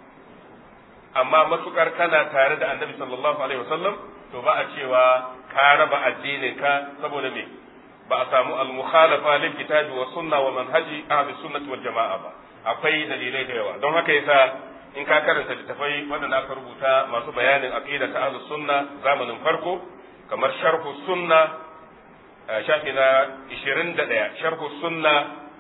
amma matukar kana tare da annabi sallallahu alaihi wasallam to ba a cewa ka raba addinin ka saboda me ba a samu al-mukhalafa lil kitabi wa sunna wa manhaji ahli sunnati wal jama'a ba akwai dalilai da yawa don haka yasa in ka karanta littafai waɗanda aka rubuta masu bayanin aqida ta ahli sunna zamanin farko kamar sharhu sunna shafi na 21 sharhu sunna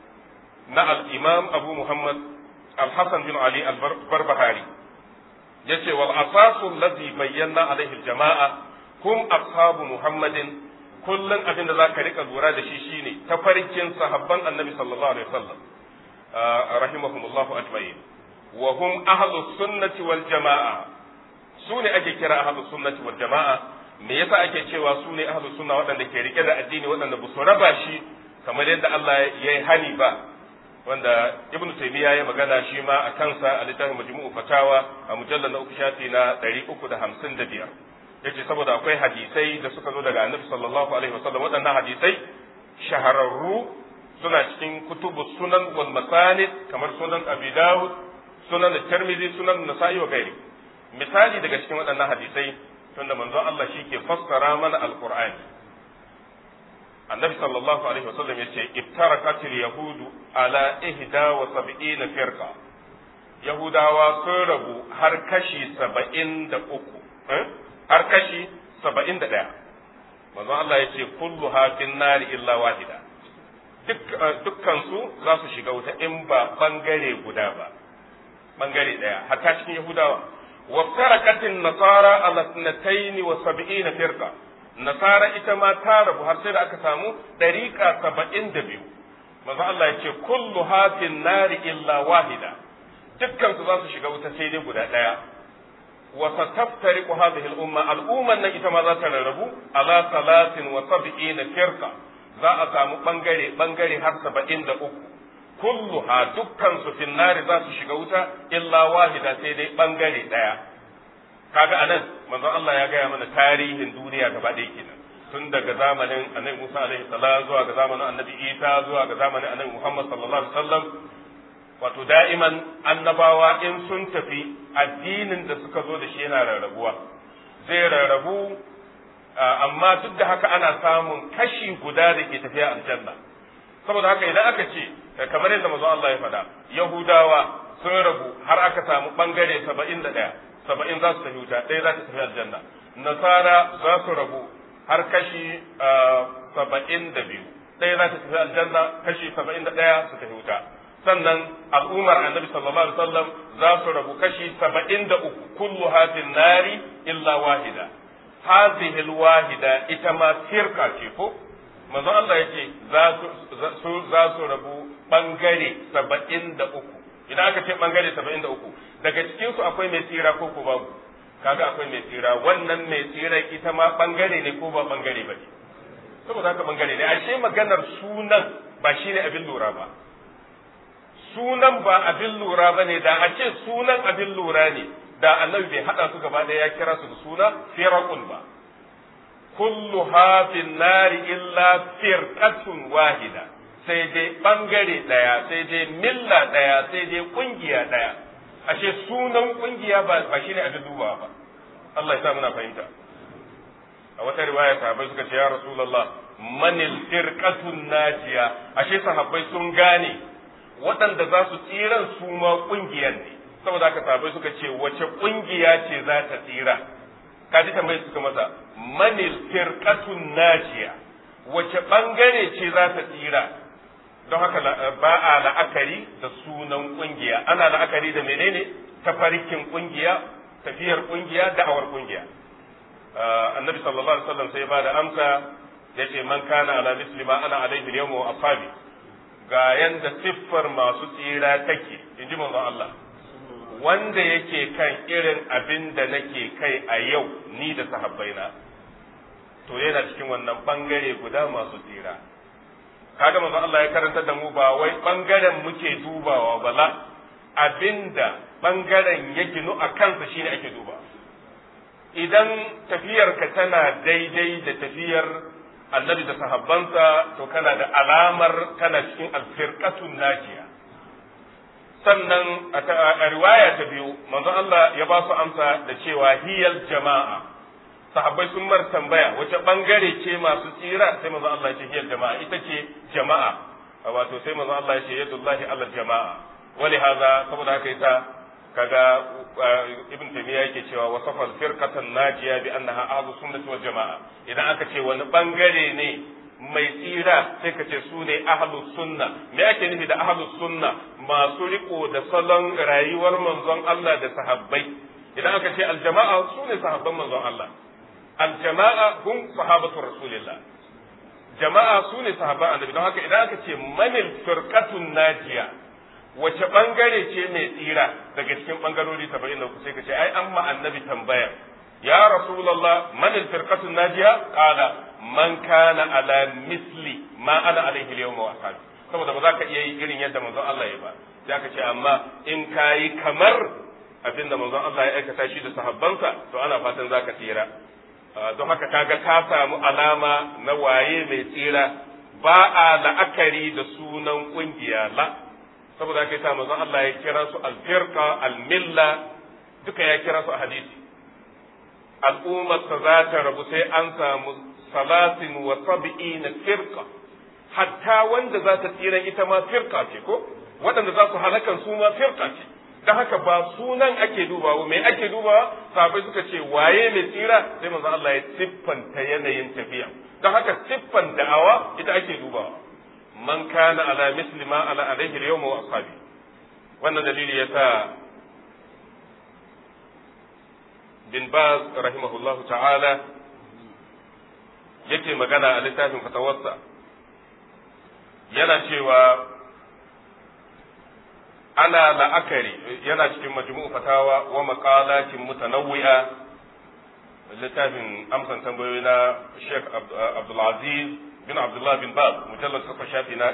na al-imam abu muhammad al-hasan bin ali al-barbahari yace wal asasu alladhi bayyana alaihi al-jama'a hum ashabu muhammadin kullum abin da za ka rika lura da shi shine tafarkin sahabban annabi sallallahu alaihi wasallam rahimahumullahu ajma'in wa hum ahlus sunnati wal jama'a su ne ake kira ahlus sunnati wal jama'a me yasa ake cewa su ne ahlus sunna waɗanda ke rike da addini waɗanda ba su raba shi kamar yadda Allah ya yi hani ba wanda ibnu taymiya ya magana shi ma a kansa a littafin majmu'u fatawa a mujallal na uku shafi na 355 yace saboda akwai hadisai da suka zo daga annabi sallallahu alaihi wasallam waɗannan hadisai shahararru suna cikin kutubu sunan wal masanid kamar sunan abi dawud sunan tirmidhi sunan nasa'i wa gairi misali daga cikin waɗannan hadisai tunda manzon Allah shi ke fassara mana alqur'ani annabi sallallahu alaihi wasallam yace iftaraqatil yahudu ala ihda wa sab'ina firqa yahudawa sun rabu har kashi saba'in da uku har kashi saba'in da ɗaya manzon Allah ya ce kullu hafin nari illa wahida dukkansu za su shiga wuta in ba bangare guda ba bangare ɗaya hatta cikin yahudawa waftarakatin nasara ala sanataini wa sab'ina firqa nasara ita ma ta rabu har sai da aka samu ɗariƙa saba'in da biyu manzon Allah ya ce kullu hafin nari illa wahida dukkansu za su shiga wuta sai dai guda ɗaya وستفترق هذه الأمة الأمة أن إتما ذات الربو على ثلاث وسبعين فرقة za a samu bangare bangare har saba'in da uku kulluha dukkansu fin nari za su shiga wuta illa wahida sai dai bangare daya kaga anan manzon Allah ya gaya mana tarihin duniya gaba ɗaya kenan tun daga zamanin annabi Musa alaihi salam zuwa ga zamanin annabi Isa zuwa ga zamanin annabi Muhammad sallallahu alaihi wasallam wato da'iman annabawa in sun tafi addinin da suka zo da shi yana rarrabuwa zai rarrabu amma duk da haka ana samun kashi guda da ke tafiya aljanna saboda haka idan aka ce kamar yadda manzo Allah ya faɗa Yahudawa sun rabu har aka samu bangare 71 70 za su tafi wuta ɗaya za ta tafi aljanna Nasara za su rabu har kashi 72 ɗaya za ta tafi aljanna kashi 71 su tafi wuta sannan al'ummar annabi sallallahu alaihi wasallam za su rabu kashi 73 kullu hadin nari illa wahida hadhihi alwahida ita ma firqa ce ko manzon Allah yake za su za su rabu bangare 73 idan aka ce bangare 73 daga cikin su akwai mai tsira ko ko babu kaga akwai mai tsira wannan mai tsira ita ma bangare ne ko ba bangare ba ne saboda haka bangare ne ashe maganar sunan ba shine abin lura ba sunan ba abin lura ba ne da a ce sunan abin lura ne da annabi bai haɗa su gaba ɗaya ya kira su da suna firaqun ba kullu hafin nari illa firqatun wahida sai dai bangare ɗaya sai dai milla ɗaya sai dai kungiya ɗaya ashe sunan kungiya ba ba shine abin dubawa ba Allah ya sa muna fahimta a wata riwaya sahabbai suka ce ya rasulullah manil firqatun najiya ashe sahabbai sun gane waɗanda za su tsiran su ma ƙungiyar ne saboda haka sahabbai suka ce wace ƙungiya ce za ta tsira kaji tambayi suka masa manil firqatun najiya wace bangare ce za ta tsira don haka ba a la'akari da sunan ƙungiya ana la'akari da menene tafarkin ƙungiya tafiyar ƙungiya da'awar ƙungiya annabi sallallahu alaihi wasallam sai ba da amsa yace man kana ala misli ma ana alaihi yawma wa ashabi ga yanda siffar masu tsira take in ji manzon Allah wanda yake kan irin abin da nake kai a yau ni da sahabbaina to yana cikin wannan bangare guda masu tsira kaga manzon Allah ya karanta da mu ba wai bangaren muke dubawa bala abinda bangaren ya ginu a kansa shine ake duba idan tafiyarka tana daidai da tafiyar annabi da sahabbansa to kana da alamar kana cikin alfirqatun najiya sannan a riwaya ta biyu manzon Allah ya ba su amsa da cewa hiyal jama'a sahabbai sun mar tambaya wace bangare ce masu tsira sai manzon Allah ya ce hiyal jama'a ita ce jama'a wato sai manzon Allah ya ce yadullahi ala jama'a wali haza saboda haka ita kaga ibn taymiya yake cewa wasafa al-firqatan najiya bi annaha ahlus sunnah wal jamaa idan aka ce wani bangare ne mai tsira sai ka ce su ne ahlus sunna me ake nufi da ahlus sunna masu riko da salon rayuwar manzon Allah da sahabbai idan aka ce al-jama'a su ne sahabban manzon Allah al-jama'a hum sahabatu rasulillah jama'a su ne sahabban annabi don haka idan aka ce manil firqatun najiya wace bangare ce mai tsira daga cikin bangarori saba'in da uku sai ka ce ai an ma annabi tambaya ya rasulullah man alfirqatu najiya qala man kana ala misli ma ana alaihi al wa ashabi saboda ba za ka iya yi irin yadda manzon Allah ya ba sai aka ce amma in kayi kamar abinda manzon Allah ya aikata shi da sahabbansa to ana fatan za ka tsira don haka kaga ka samu alama na waye mai tsira ba a la'akari da sunan kungiya la saboda haka yasa manzon Allah ya kira su al-firqa al-milla duka ya kira su a hadisi al'ummar ta za ta rabu sai an samu salatin wa sab'ina firqa hatta wanda za ta tsira ita ma firqa ce ko waɗanda za su halakan su ma firqa ce don haka ba sunan ake dubawa me ake dubawa sahabbai suka ce waye mai tsira sai manzon Allah ya siffanta yanayin tafiya don haka siffan da'awa ita ake dubawa man kana ala misli ma ala alaihi al-yawma wa ashabi wannan dalili yasa bin baz rahimahullahu ta'ala yake magana a littafin fatawarsa yana cewa ana la'akari yana cikin majmu'u fatawa wa maqalatin mutanawwi'a littafin amsan tambayoyi na Sheikh Abdul Aziz bin Abdullah bin Bab mujallar kafa shafi na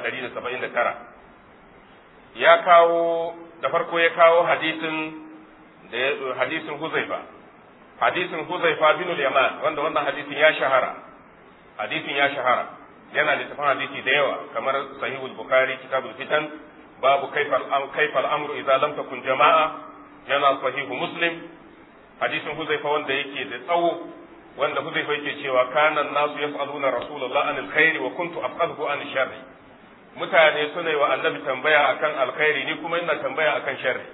179 ya kawo da farko ya kawo hadisin da hadisin Huzaifa hadisin Huzaifa bin al-Yaman wanda wannan hadisin ya shahara hadisin ya shahara yana da tafan hadisi da yawa kamar sahihul bukhari kitabul fitan babu kaifa kaifa al-amru idza lam takun jama'a yana sahihu muslim hadisin Huzaifa wanda yake da tsawo wanda Huzaifa yake cewa kana nasu yas'aluna rasulullah anil khairi wa kuntu afqaluhu an sharri mutane suna yi wa annabi tambaya akan alkhairi ni kuma ina tambaya akan sharri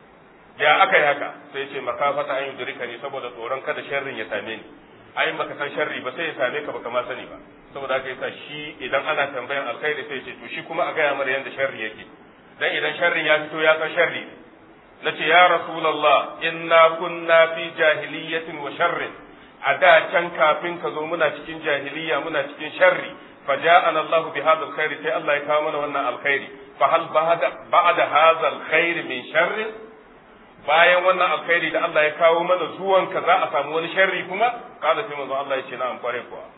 ya aka yi haka sai ce makafata an yudrika ne saboda tsoron kada sharrin ya same ni ai baka san sharri ba sai ya same ka baka ma sani ba saboda haka yasa shi idan ana tambayan alkhairi sai ce to shi kuma a gaya mara yanda sharri yake dan idan sharrin ya fito ya san sharri nace ya rasulullah inna kunna fi jahiliyatin wa sharrin a da can kafin ka zo muna cikin jahiliya muna cikin sharri فجاءنا الله بهذا الخير سي الله يكامل وانا الخير فهل بعد بعد هذا الخير من شر bayan wannan alkhairi da Allah ya kawo mana zuwan ka za a samu wani sharri kuma kada sai manzo Allah ya ce na'am kware kuwa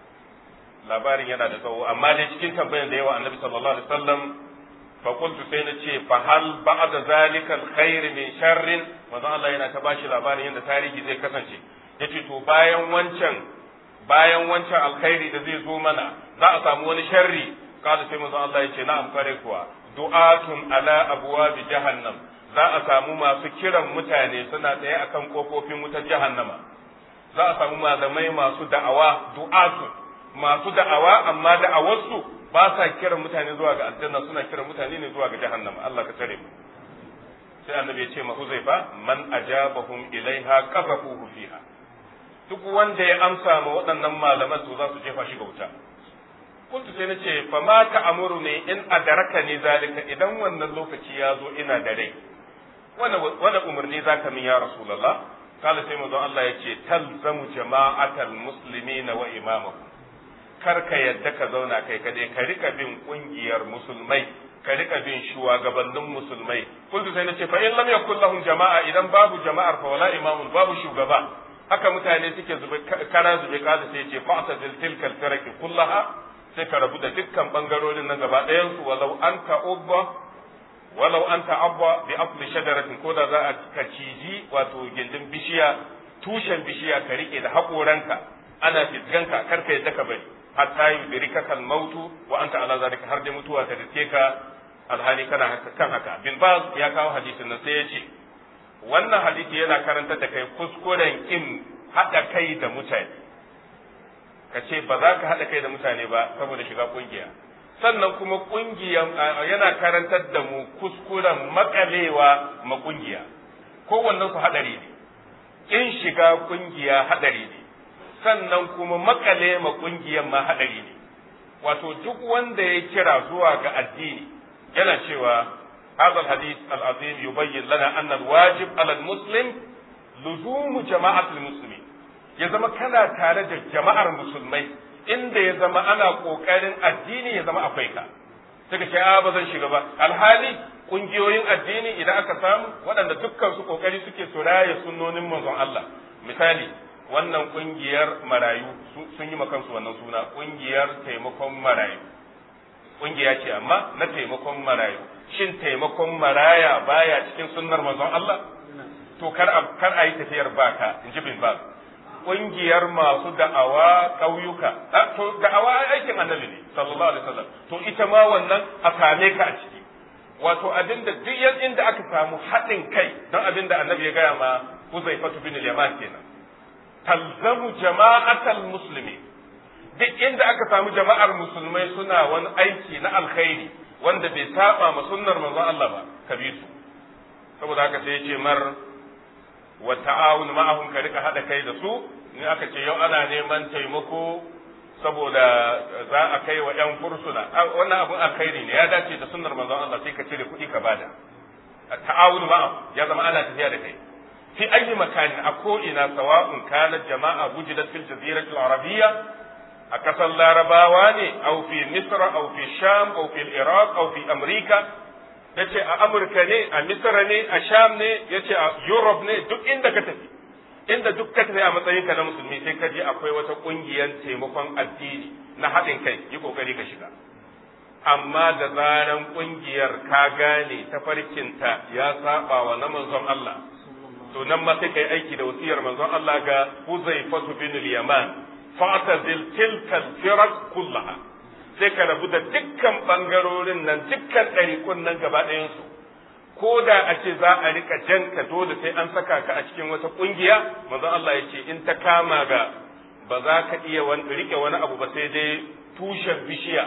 labarin yana da tsawo amma dai cikin tambayar da yawa annabi sallallahu alaihi wasallam fa qultu sai na ce fa hal ba'da zalika alkhair min sharrin manzo Allah yana ta bashi labarin yadda tarihi zai kasance yace to bayan wancan bayan wancan alkhairi da zai zo mana za a samu wani sharri kada sai manzo Allah ya ce na'am kware kuwa du'atun ala abwabi jahannam za a samu masu kiran mutane suna tsaye akan kofofin wutar jahannama za a samu malamai masu da'awa du'atu masu da'awa amma da'awarsu ba sa kiran mutane zuwa ga aljanna suna kiran mutane ne zuwa ga jahannama Allah ka tare mu sai annabi ya ce ma Huzaifa man ajabahum ilaiha qazafuhu fiha duk wanda ya amsa ma waɗannan malaman to za su jefa shi ga wuta kuntu sai nace fa ma ta'amuru ne in adaraka ne zalika idan wannan lokaci ya zo ina da rai wani umarni za ka min ya Rasulallah? Kala sai manzon Allah ya ce, talzamu jama'atal musulmi na wa imamahu. Kar ka yadda ka zauna kai kadai, ka rika bin ƙungiyar musulmai, ka rika bin shugabannin musulmai. Kuntu sai na ce, fa in lam yakul lahum jama'a idan babu jama'ar fa wala imamun babu shugaba. Haka mutane suke zube kara zube kada sai ce fa'ta zil tilkal taraki kullaha sai ka rabu da dukkan bangarorin na gaba ɗayan su walau anta ubba walau an ta'abba bi afli shajaratin ko da za a ka ciji wato gindin bishiya tushen bishiya ka rike da haƙoranka ana fisganka kar ka yadda ka bari hatta yudrika kal mautu wa anta ala zalika har da mutuwa ta rike ka alhali kana haka kan haka bin baz ya kawo hadisin nan sai ya ce wannan hadisi yana karanta da kai kuskuren in haɗa kai da mutane ka ce ba za ka haɗa kai da mutane ba saboda shiga ƙungiya sannan kuma ƙungiyar yana karantar da mu kuskuren makalewa ma ƙungiya kowannen su haɗari ne in shiga ƙungiya haɗari ne sannan kuma makale ma ƙungiyar ma haɗari ne wato duk wanda ya kira zuwa ga addini yana cewa هذا الحديث العظيم يبين لنا أن الواجب على المسلم لزوم جماعة المسلمين ya zama kana tare da jama'ar musulmai inda ya zama ana ƙoƙarin addini ya zama akwai ka suka ce a ba zan shiga ba alhali ƙungiyoyin addini idan aka samu waɗanda dukkan su ƙoƙari suke su raya sunnonin manzon Allah misali wannan ƙungiyar marayu sun yi kansu wannan suna ƙungiyar taimakon marayu ƙungiya ce amma na taimakon marayu shin taimakon maraya baya cikin sunnar manzon Allah to kar a kar a yi tafiyar baka in ji bin baz ƙungiyar masu da'awa ƙauyuka to da'awa aikin annabi ne sallallahu alaihi wasallam to ita ma wannan a same ka a ciki wato abin da duk inda aka samu haɗin kai don abin da annabi ya gaya ma Huzaifatu bin al-Yaman kenan talzamu jama'atal muslimi duk inda aka samu jama'ar musulmai suna wani aiki na alkhairi wanda bai saba ma sunnar manzon Allah ba ka bi su saboda haka sai ya ce mar wa ta'awun ma'ahum ka rika hada kai da su in aka ce yau ana neman taimako saboda za a kai wa yan fursuna wannan abun alkhairi ne ya dace da sunnar manzon Allah sai ka cire kuɗi ka bada ta'awun ma'ahum ya zama ana tafiya da kai fi ayi makanin a ko ina sawa'un kana jama'a wujidat fil jazirati al-arabiyya a kasar larabawa ne au fi misra au fi sham au fi iraq au fi amurka ya ce a amurka ne a misra ne a sham ne ya ce a europe ne duk inda ka tafi inda duk ka tafi a matsayin ka na musulmi sai ka je akwai wata kungiyar taimakon addini na haɗin kai yi kokari ka shiga amma da zaran kungiyar ka gane tafarkinta ya saba wa na manzon Allah to nan ma sai kai aiki da wasiyar manzon Allah ga Huzaifatu bin al-Yaman fa'tazil tilka al-firaq kullaha sai ka rabu da dukkan bangarorin nan dukkan ɗariƙun nan gaba ɗayansu ko da a ce za a rika jan ka dole sai an saka ka a cikin wata ƙungiya manzon Allah ya ce in ta kama ga ba za ka iya rike wani abu ba sai dai tushen bishiya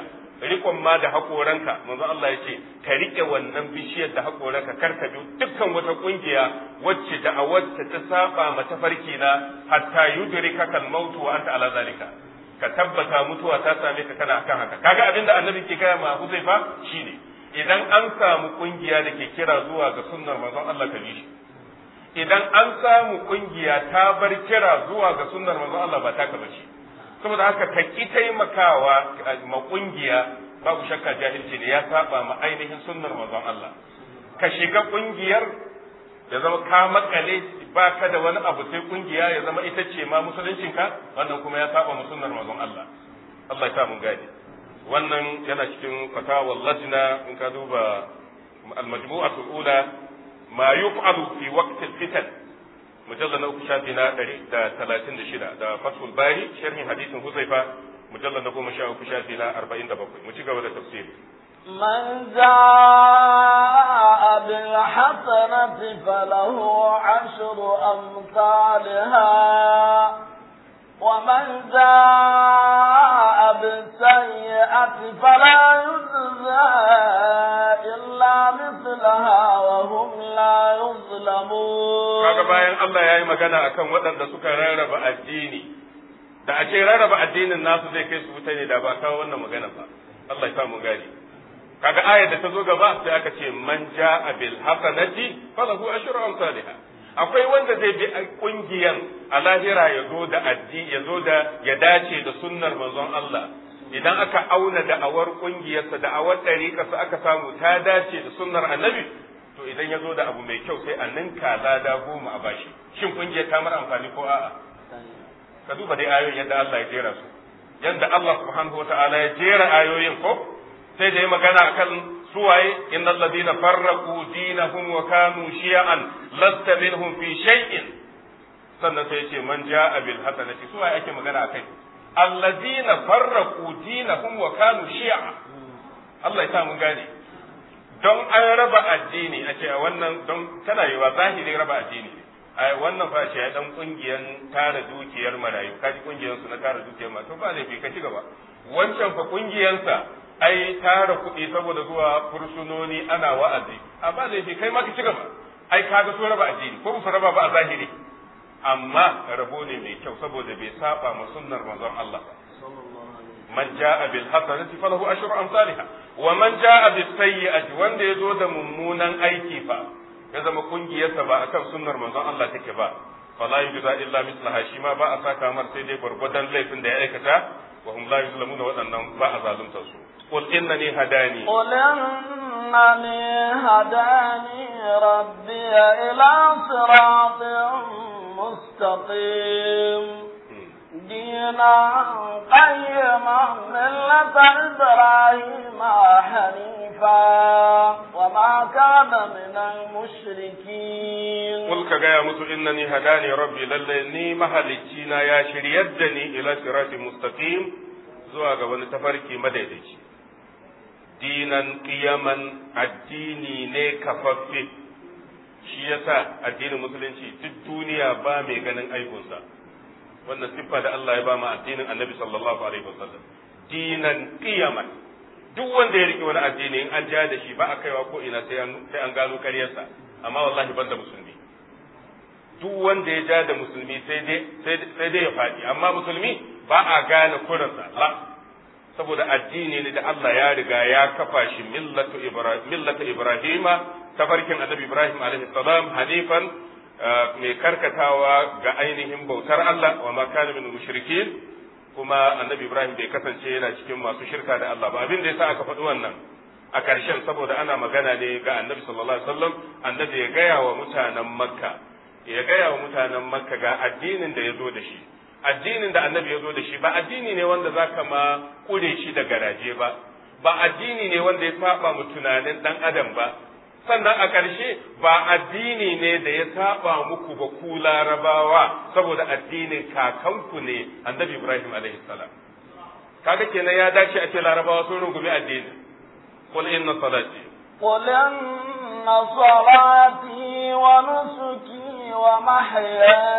rikon ma da hakoranka manzo Allah ya ce ka rike wannan bishiyar da hakoranka kar ka bi dukkan wata kungiya wacce da a wacce ta saba ma tafarki na hatta yudrika kal mautu wa anta ala zalika ka tabbata mutuwa ta same ka kana akan haka kaga abin da annabi ke gaya ma Huzaifa shine idan an samu kungiya da ke kira zuwa ga sunnar manzon Allah ka bi shi idan an samu kungiya ta bar kira zuwa ga sunnar manzon Allah ba ta ka bace saboda haka ka ki taimakawa ma kungiya babu shakka jahilci ne ya saba ma ainihin sunnar manzon Allah ka shiga kungiyar ya zama ka makale ba ka da wani abu sai kungiya ya zama ita ce ma musuluncinka wannan kuma ya saba ma sunnar manzon Allah Allah ya sa mun gane wannan yana cikin fatawar lajna in ka duba al-majmu'atul ula ma yuf'alu fi waqti al-fitan mujallad na uku shafi na 136 da fathul bari sharhin hadisin huzaifa mujallad na goma sha uku shafi na 47 mu ci gaba da tafsiri من جاء بالحسنة فله عشر أمثالها ومن جاء بالسيئة فلا يجزى إلا مثلها وهم لا يظلمون kaga bayan Allah ya yi magana akan waɗanda suka rarraba addini da a ce rarraba addinin nasu zai kai su wuta ne da ba kawo wannan magana ba Allah ya samu gani kaga ayar da ta zo gaba sai aka ce man ja'a bil hasanati falahu ashru amsalha akwai wanda zai bi kungiyan a lahira ya zo da addi ya zo da ya dace da sunnar manzon Allah idan aka auna da'awar kungiyarsa da'awar ɗariƙarsa aka samu ta dace da sunnar annabi to idan ya zo da abu mai kyau sai a ninka lada goma a bashi shin kungiyar ta mara amfani ko a'a ka duba dai ayoyin yadda Allah ya jera su yadda Allah subhanahu wa ta'ala ya jera ayoyin ko sai da ya magana akan suwaye innal ladina farraqu dinahum wa kanu shi'an lasta minhum fi shay'in sannan sai ya ce man ja'a bil hasanati suwaye ake magana akai alladina farraqu dinahum wa kanu shi'a Allah ya sa mun gane don an raba addini a ce a wannan don tana yiwa zahirin raba addini a wannan fa ce dan kungiyan tara dukiyar marayu kaji kungiyan su na tara dukiyar marayu to ba laifi ka ci gaba wancan fa kungiyansa ai tara kuɗi saboda zuwa fursunoni ana wa'azi a ba laifi kai ma ka ci gaba ai kaga so raba addini ko ba raba ba a zahiri amma rabo ne mai kyau saboda bai saba ma sunnar manzon Allah man ja'a bil hasanati falahu ashru amsalha wa man ja'a bis sayyi'ati wanda yazo da mummunan aiki fa ya zama kungiyarsa ba akan sunnar manzon Allah take ba fala yujza illa mislaha shi ma ba a saka mar sai dai gurgudan laifin da ya aikata wa hum la yuzlamuna waɗannan ba a zalunta su qul innani hadani قل إنني هداني ربي إلى صراط مستقيم دينا قيما ملة إبراهيم حنيفا وما كان من المشركين قل كجاية musu إنني هداني ربي للني مهلكينا يا شريدني إلى صراط مستقيم zuwa ga wani tafarki madaidaici dinan kiyaman addini ne kafaffe shi yasa addinin musulunci duk duniya ba mai ganin aikunsa wannan siffa da Allah ya ba mu addinin Annabi sallallahu alaihi wasallam dinan qiyaman duk wanda ya rike wani addini in an ja da shi ba a kaiwa ko ina sai an sai an gano karyarsa amma wallahi banda musulmi duk wanda ya ja da musulmi sai dai sai dai ya faɗi amma musulmi ba a gane kurinsa la saboda addini ne da Allah ya riga ya kafa shi millatu ibrahim millatu ibrahima tafarkin annabi ibrahim alaihi salam hanifan mai karkatawa ga ainihin bautar Allah wa ma kana min mushrikin kuma annabi Ibrahim bai kasance yana cikin masu shirka da Allah ba abin da yasa aka faɗi wannan a ƙarshen saboda ana magana ne ga annabi sallallahu alaihi wasallam annabi ya gaya wa mutanen Makka ya gaya wa mutanen Makka ga addinin da ya zo da shi addinin da annabi ya zo da shi ba addini ne wanda zaka ma kure shi da garaje ba ba addini ne wanda ya saba mu tunanin dan adam ba sannan a ƙarshe ba addini ne da ya saba muku ba ku larabawa saboda addinin kakanku ne annabi ibrahim alaihi salam kaga kenan ya dace a ce larabawa sun rungumi addini qul inna salati قل إن صلاتي ونسكي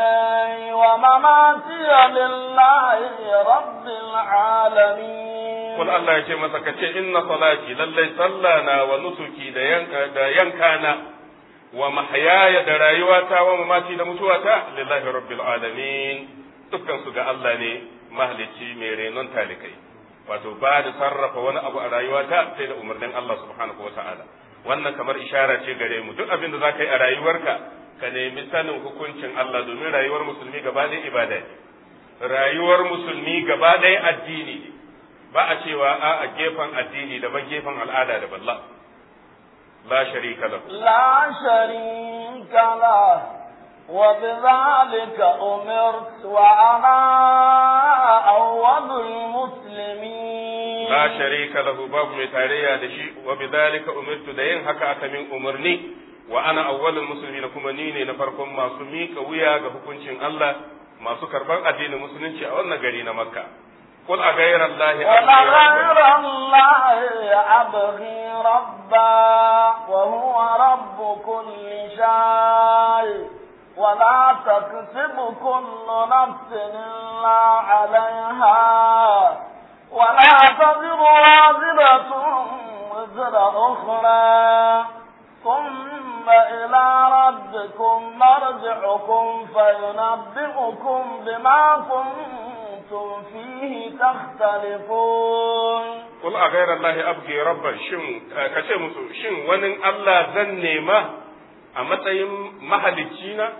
ومحياي ومماتي لله رب العالمين Kul Allah ya ce masa ka ce inna salati lallai sallana wa nusuki da yanka da yankana wa mahyaya da rayuwata wa mamati da mutuwata lillahi rabbil alamin dukkan su ga Allah ne mahalicci mai renon talikai wato ba da sarrafa wani abu a rayuwata sai da umarnin Allah subhanahu wata'ala wannan kamar ishara ce gare mu duk abin da za ka yi a rayuwarka ka nemi sanin hukuncin Allah domin rayuwar musulmi gaba ɗaya ibada ne rayuwar musulmi gaba ɗaya addini ne ba a cewa a a gefen addini daban gefen al'ada da balla la sharika lahu لا شريك له وبذلك أمرت وأنا أول المسلمين la sharika lahu babu mai tarayya da shi wa bidhalika umirtu da yin haka aka min umarni wa ana awwalul muslimin kuma ni ne na farkon masu mika wuya ga hukuncin Allah masu karban addinin musulunci a wannan gari na Makka qul a ghayra allahi ولغير الله أبغي ربا وهو رب كل شيء ولا تكسب كل نفس إلا عليها ولا تزر وازرة وزر أخرى ثم إلى ربكم مرجعكم فينبئكم بما كنتم فيه تختلفون qul a ghayra allahi abghi rabban shin kace musu shin wani Allah zan nema a matsayin mahalicci na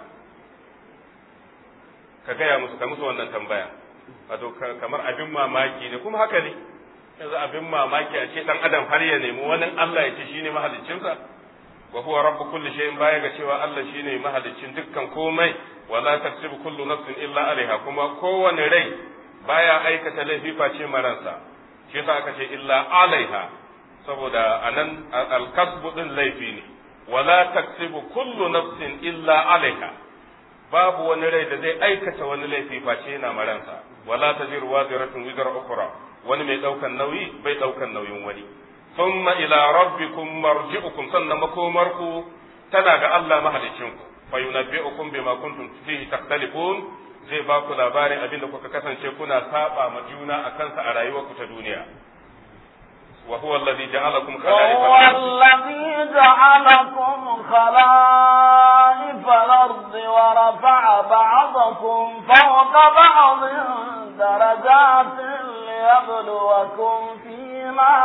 ka gaya musu ka musu wannan tambaya wato kamar abin mamaki ne kuma haka ne yanzu abin mamaki a ce dan adam har ya nemi wani Allah ya ce shine mahaliccinsa wa huwa rabbu kulli shay'in baya ga cewa Allah shine mahaliccin dukkan komai wala taksibu kullu nafsin illa alaiha kuma kowane rai baya aikata laifi face maransa shi yasa aka ce illa alaiha saboda anan al-kasbu din laifi ne wala taksibu kullu nafsin illa alaiha babu wani rai da zai aikata wani laifi face yana maransa wala taziru waziratun wizra ukhra wani mai daukan nauyi bai daukan nauyin wani thumma ila rabbikum marji'ukum sannan makomarku tana ga Allah mahalicinku fa yunabbi'ukum bima kuntum fihi takhtalifun zai ba ku labarin abin da kuka kasance kuna saba ma juna a kansa a rayuwarku ta duniya wa huwa alladhi ja'alakum khala'ifa وهو الذي جعلكم خلائف الأرض ورفع بعضكم فوق بعض درجات ليبلوكم فيما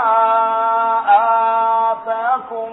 آتاكم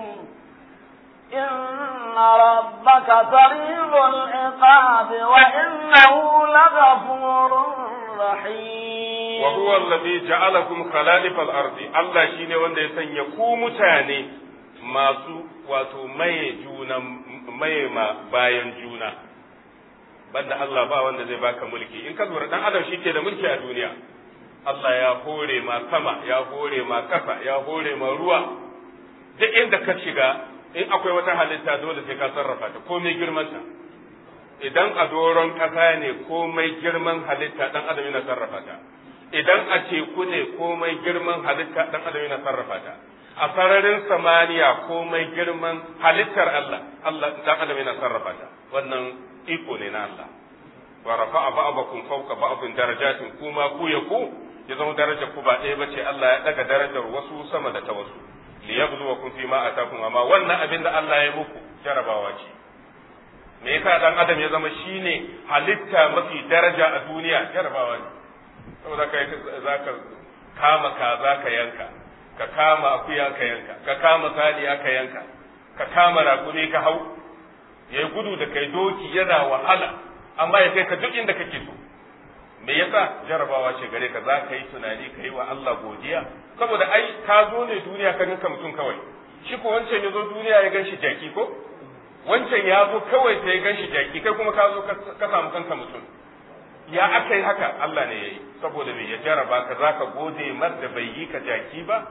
إن ربك سريع العقاب وإنه لغفور رحيم وهو الذي جعلكم خلائف الأرض الله شيني wanda ya sanya ku mutane masu wato maye juna maye ma bayan juna banda Allah ba wanda zai baka mulki in ka lura dan adam shi ke da mulki a duniya Allah ya hore ma sama ya hore ma kasa ya hore ma ruwa duk inda ka shiga in akwai wata halitta dole sai ka sarrafa ta komai girman ta idan a doron ƙasa ne komai girman halitta dan adam yana sarrafa ta idan a teku ne komai girman halitta dan adam yana sarrafa ta a sararin samaniya komai girman halittar Allah Allah dan adam yana sarrafa ta wannan iko ne na Allah wa rafa'a ba'dakum fawqa ba'din darajatin kuma ku ya ku ya zama darajar ku ba ɗaya bace Allah ya daga darajar wasu sama da ta wasu liyabluwakum fi ma atakum amma wannan abin da Allah ya muku jarabawa ce me yasa dan adam ya zama shine halitta mafi daraja a duniya jarabawa ne saboda kai zaka kama kaza ka yanka ka kama akuya ka yanka ka kama saniya ka yanka ka kama rakumi ka hau yayi gudu da kai doki yana wahala amma ya kai ka duk inda kake so me yasa jarabawa ce gare ka za ka yi tunani ka yi wa Allah godiya saboda ai ka zo ne duniya ka ninka mutum kawai shi ko wancan ya zo duniya ya ganshi jaki ko wancan ya zo kawai sai ya ganshi jaki kai kuma ka zo ka samu kanka mutum ya aka yi haka Allah ne ya yi saboda me ya jaraba ka za ka gode mar da bai yi ka jaki ba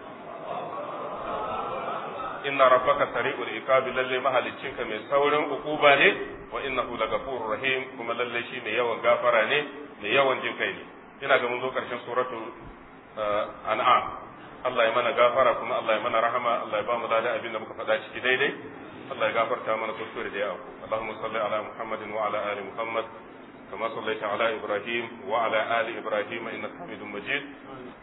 inna rabbaka sari'ul iqabi lalle mahaliccinka mai saurin ukuba ne wa innahu lagafurur rahim kuma lalle shi mai yawan gafara ne mai yawan jin kai ne ina ga mun zo karshen suratul an'am Allah ya mana gafara kuma Allah ya mana rahama Allah ya ba mu dada abin da muka faɗa ciki daidai Allah ya gafarta mana kuskure da yawa Allahumma salli ala Muhammadin wa ala ali Muhammad كما صليت على إبراهيم وعلى آل إبراهيم إنك حميد مجيد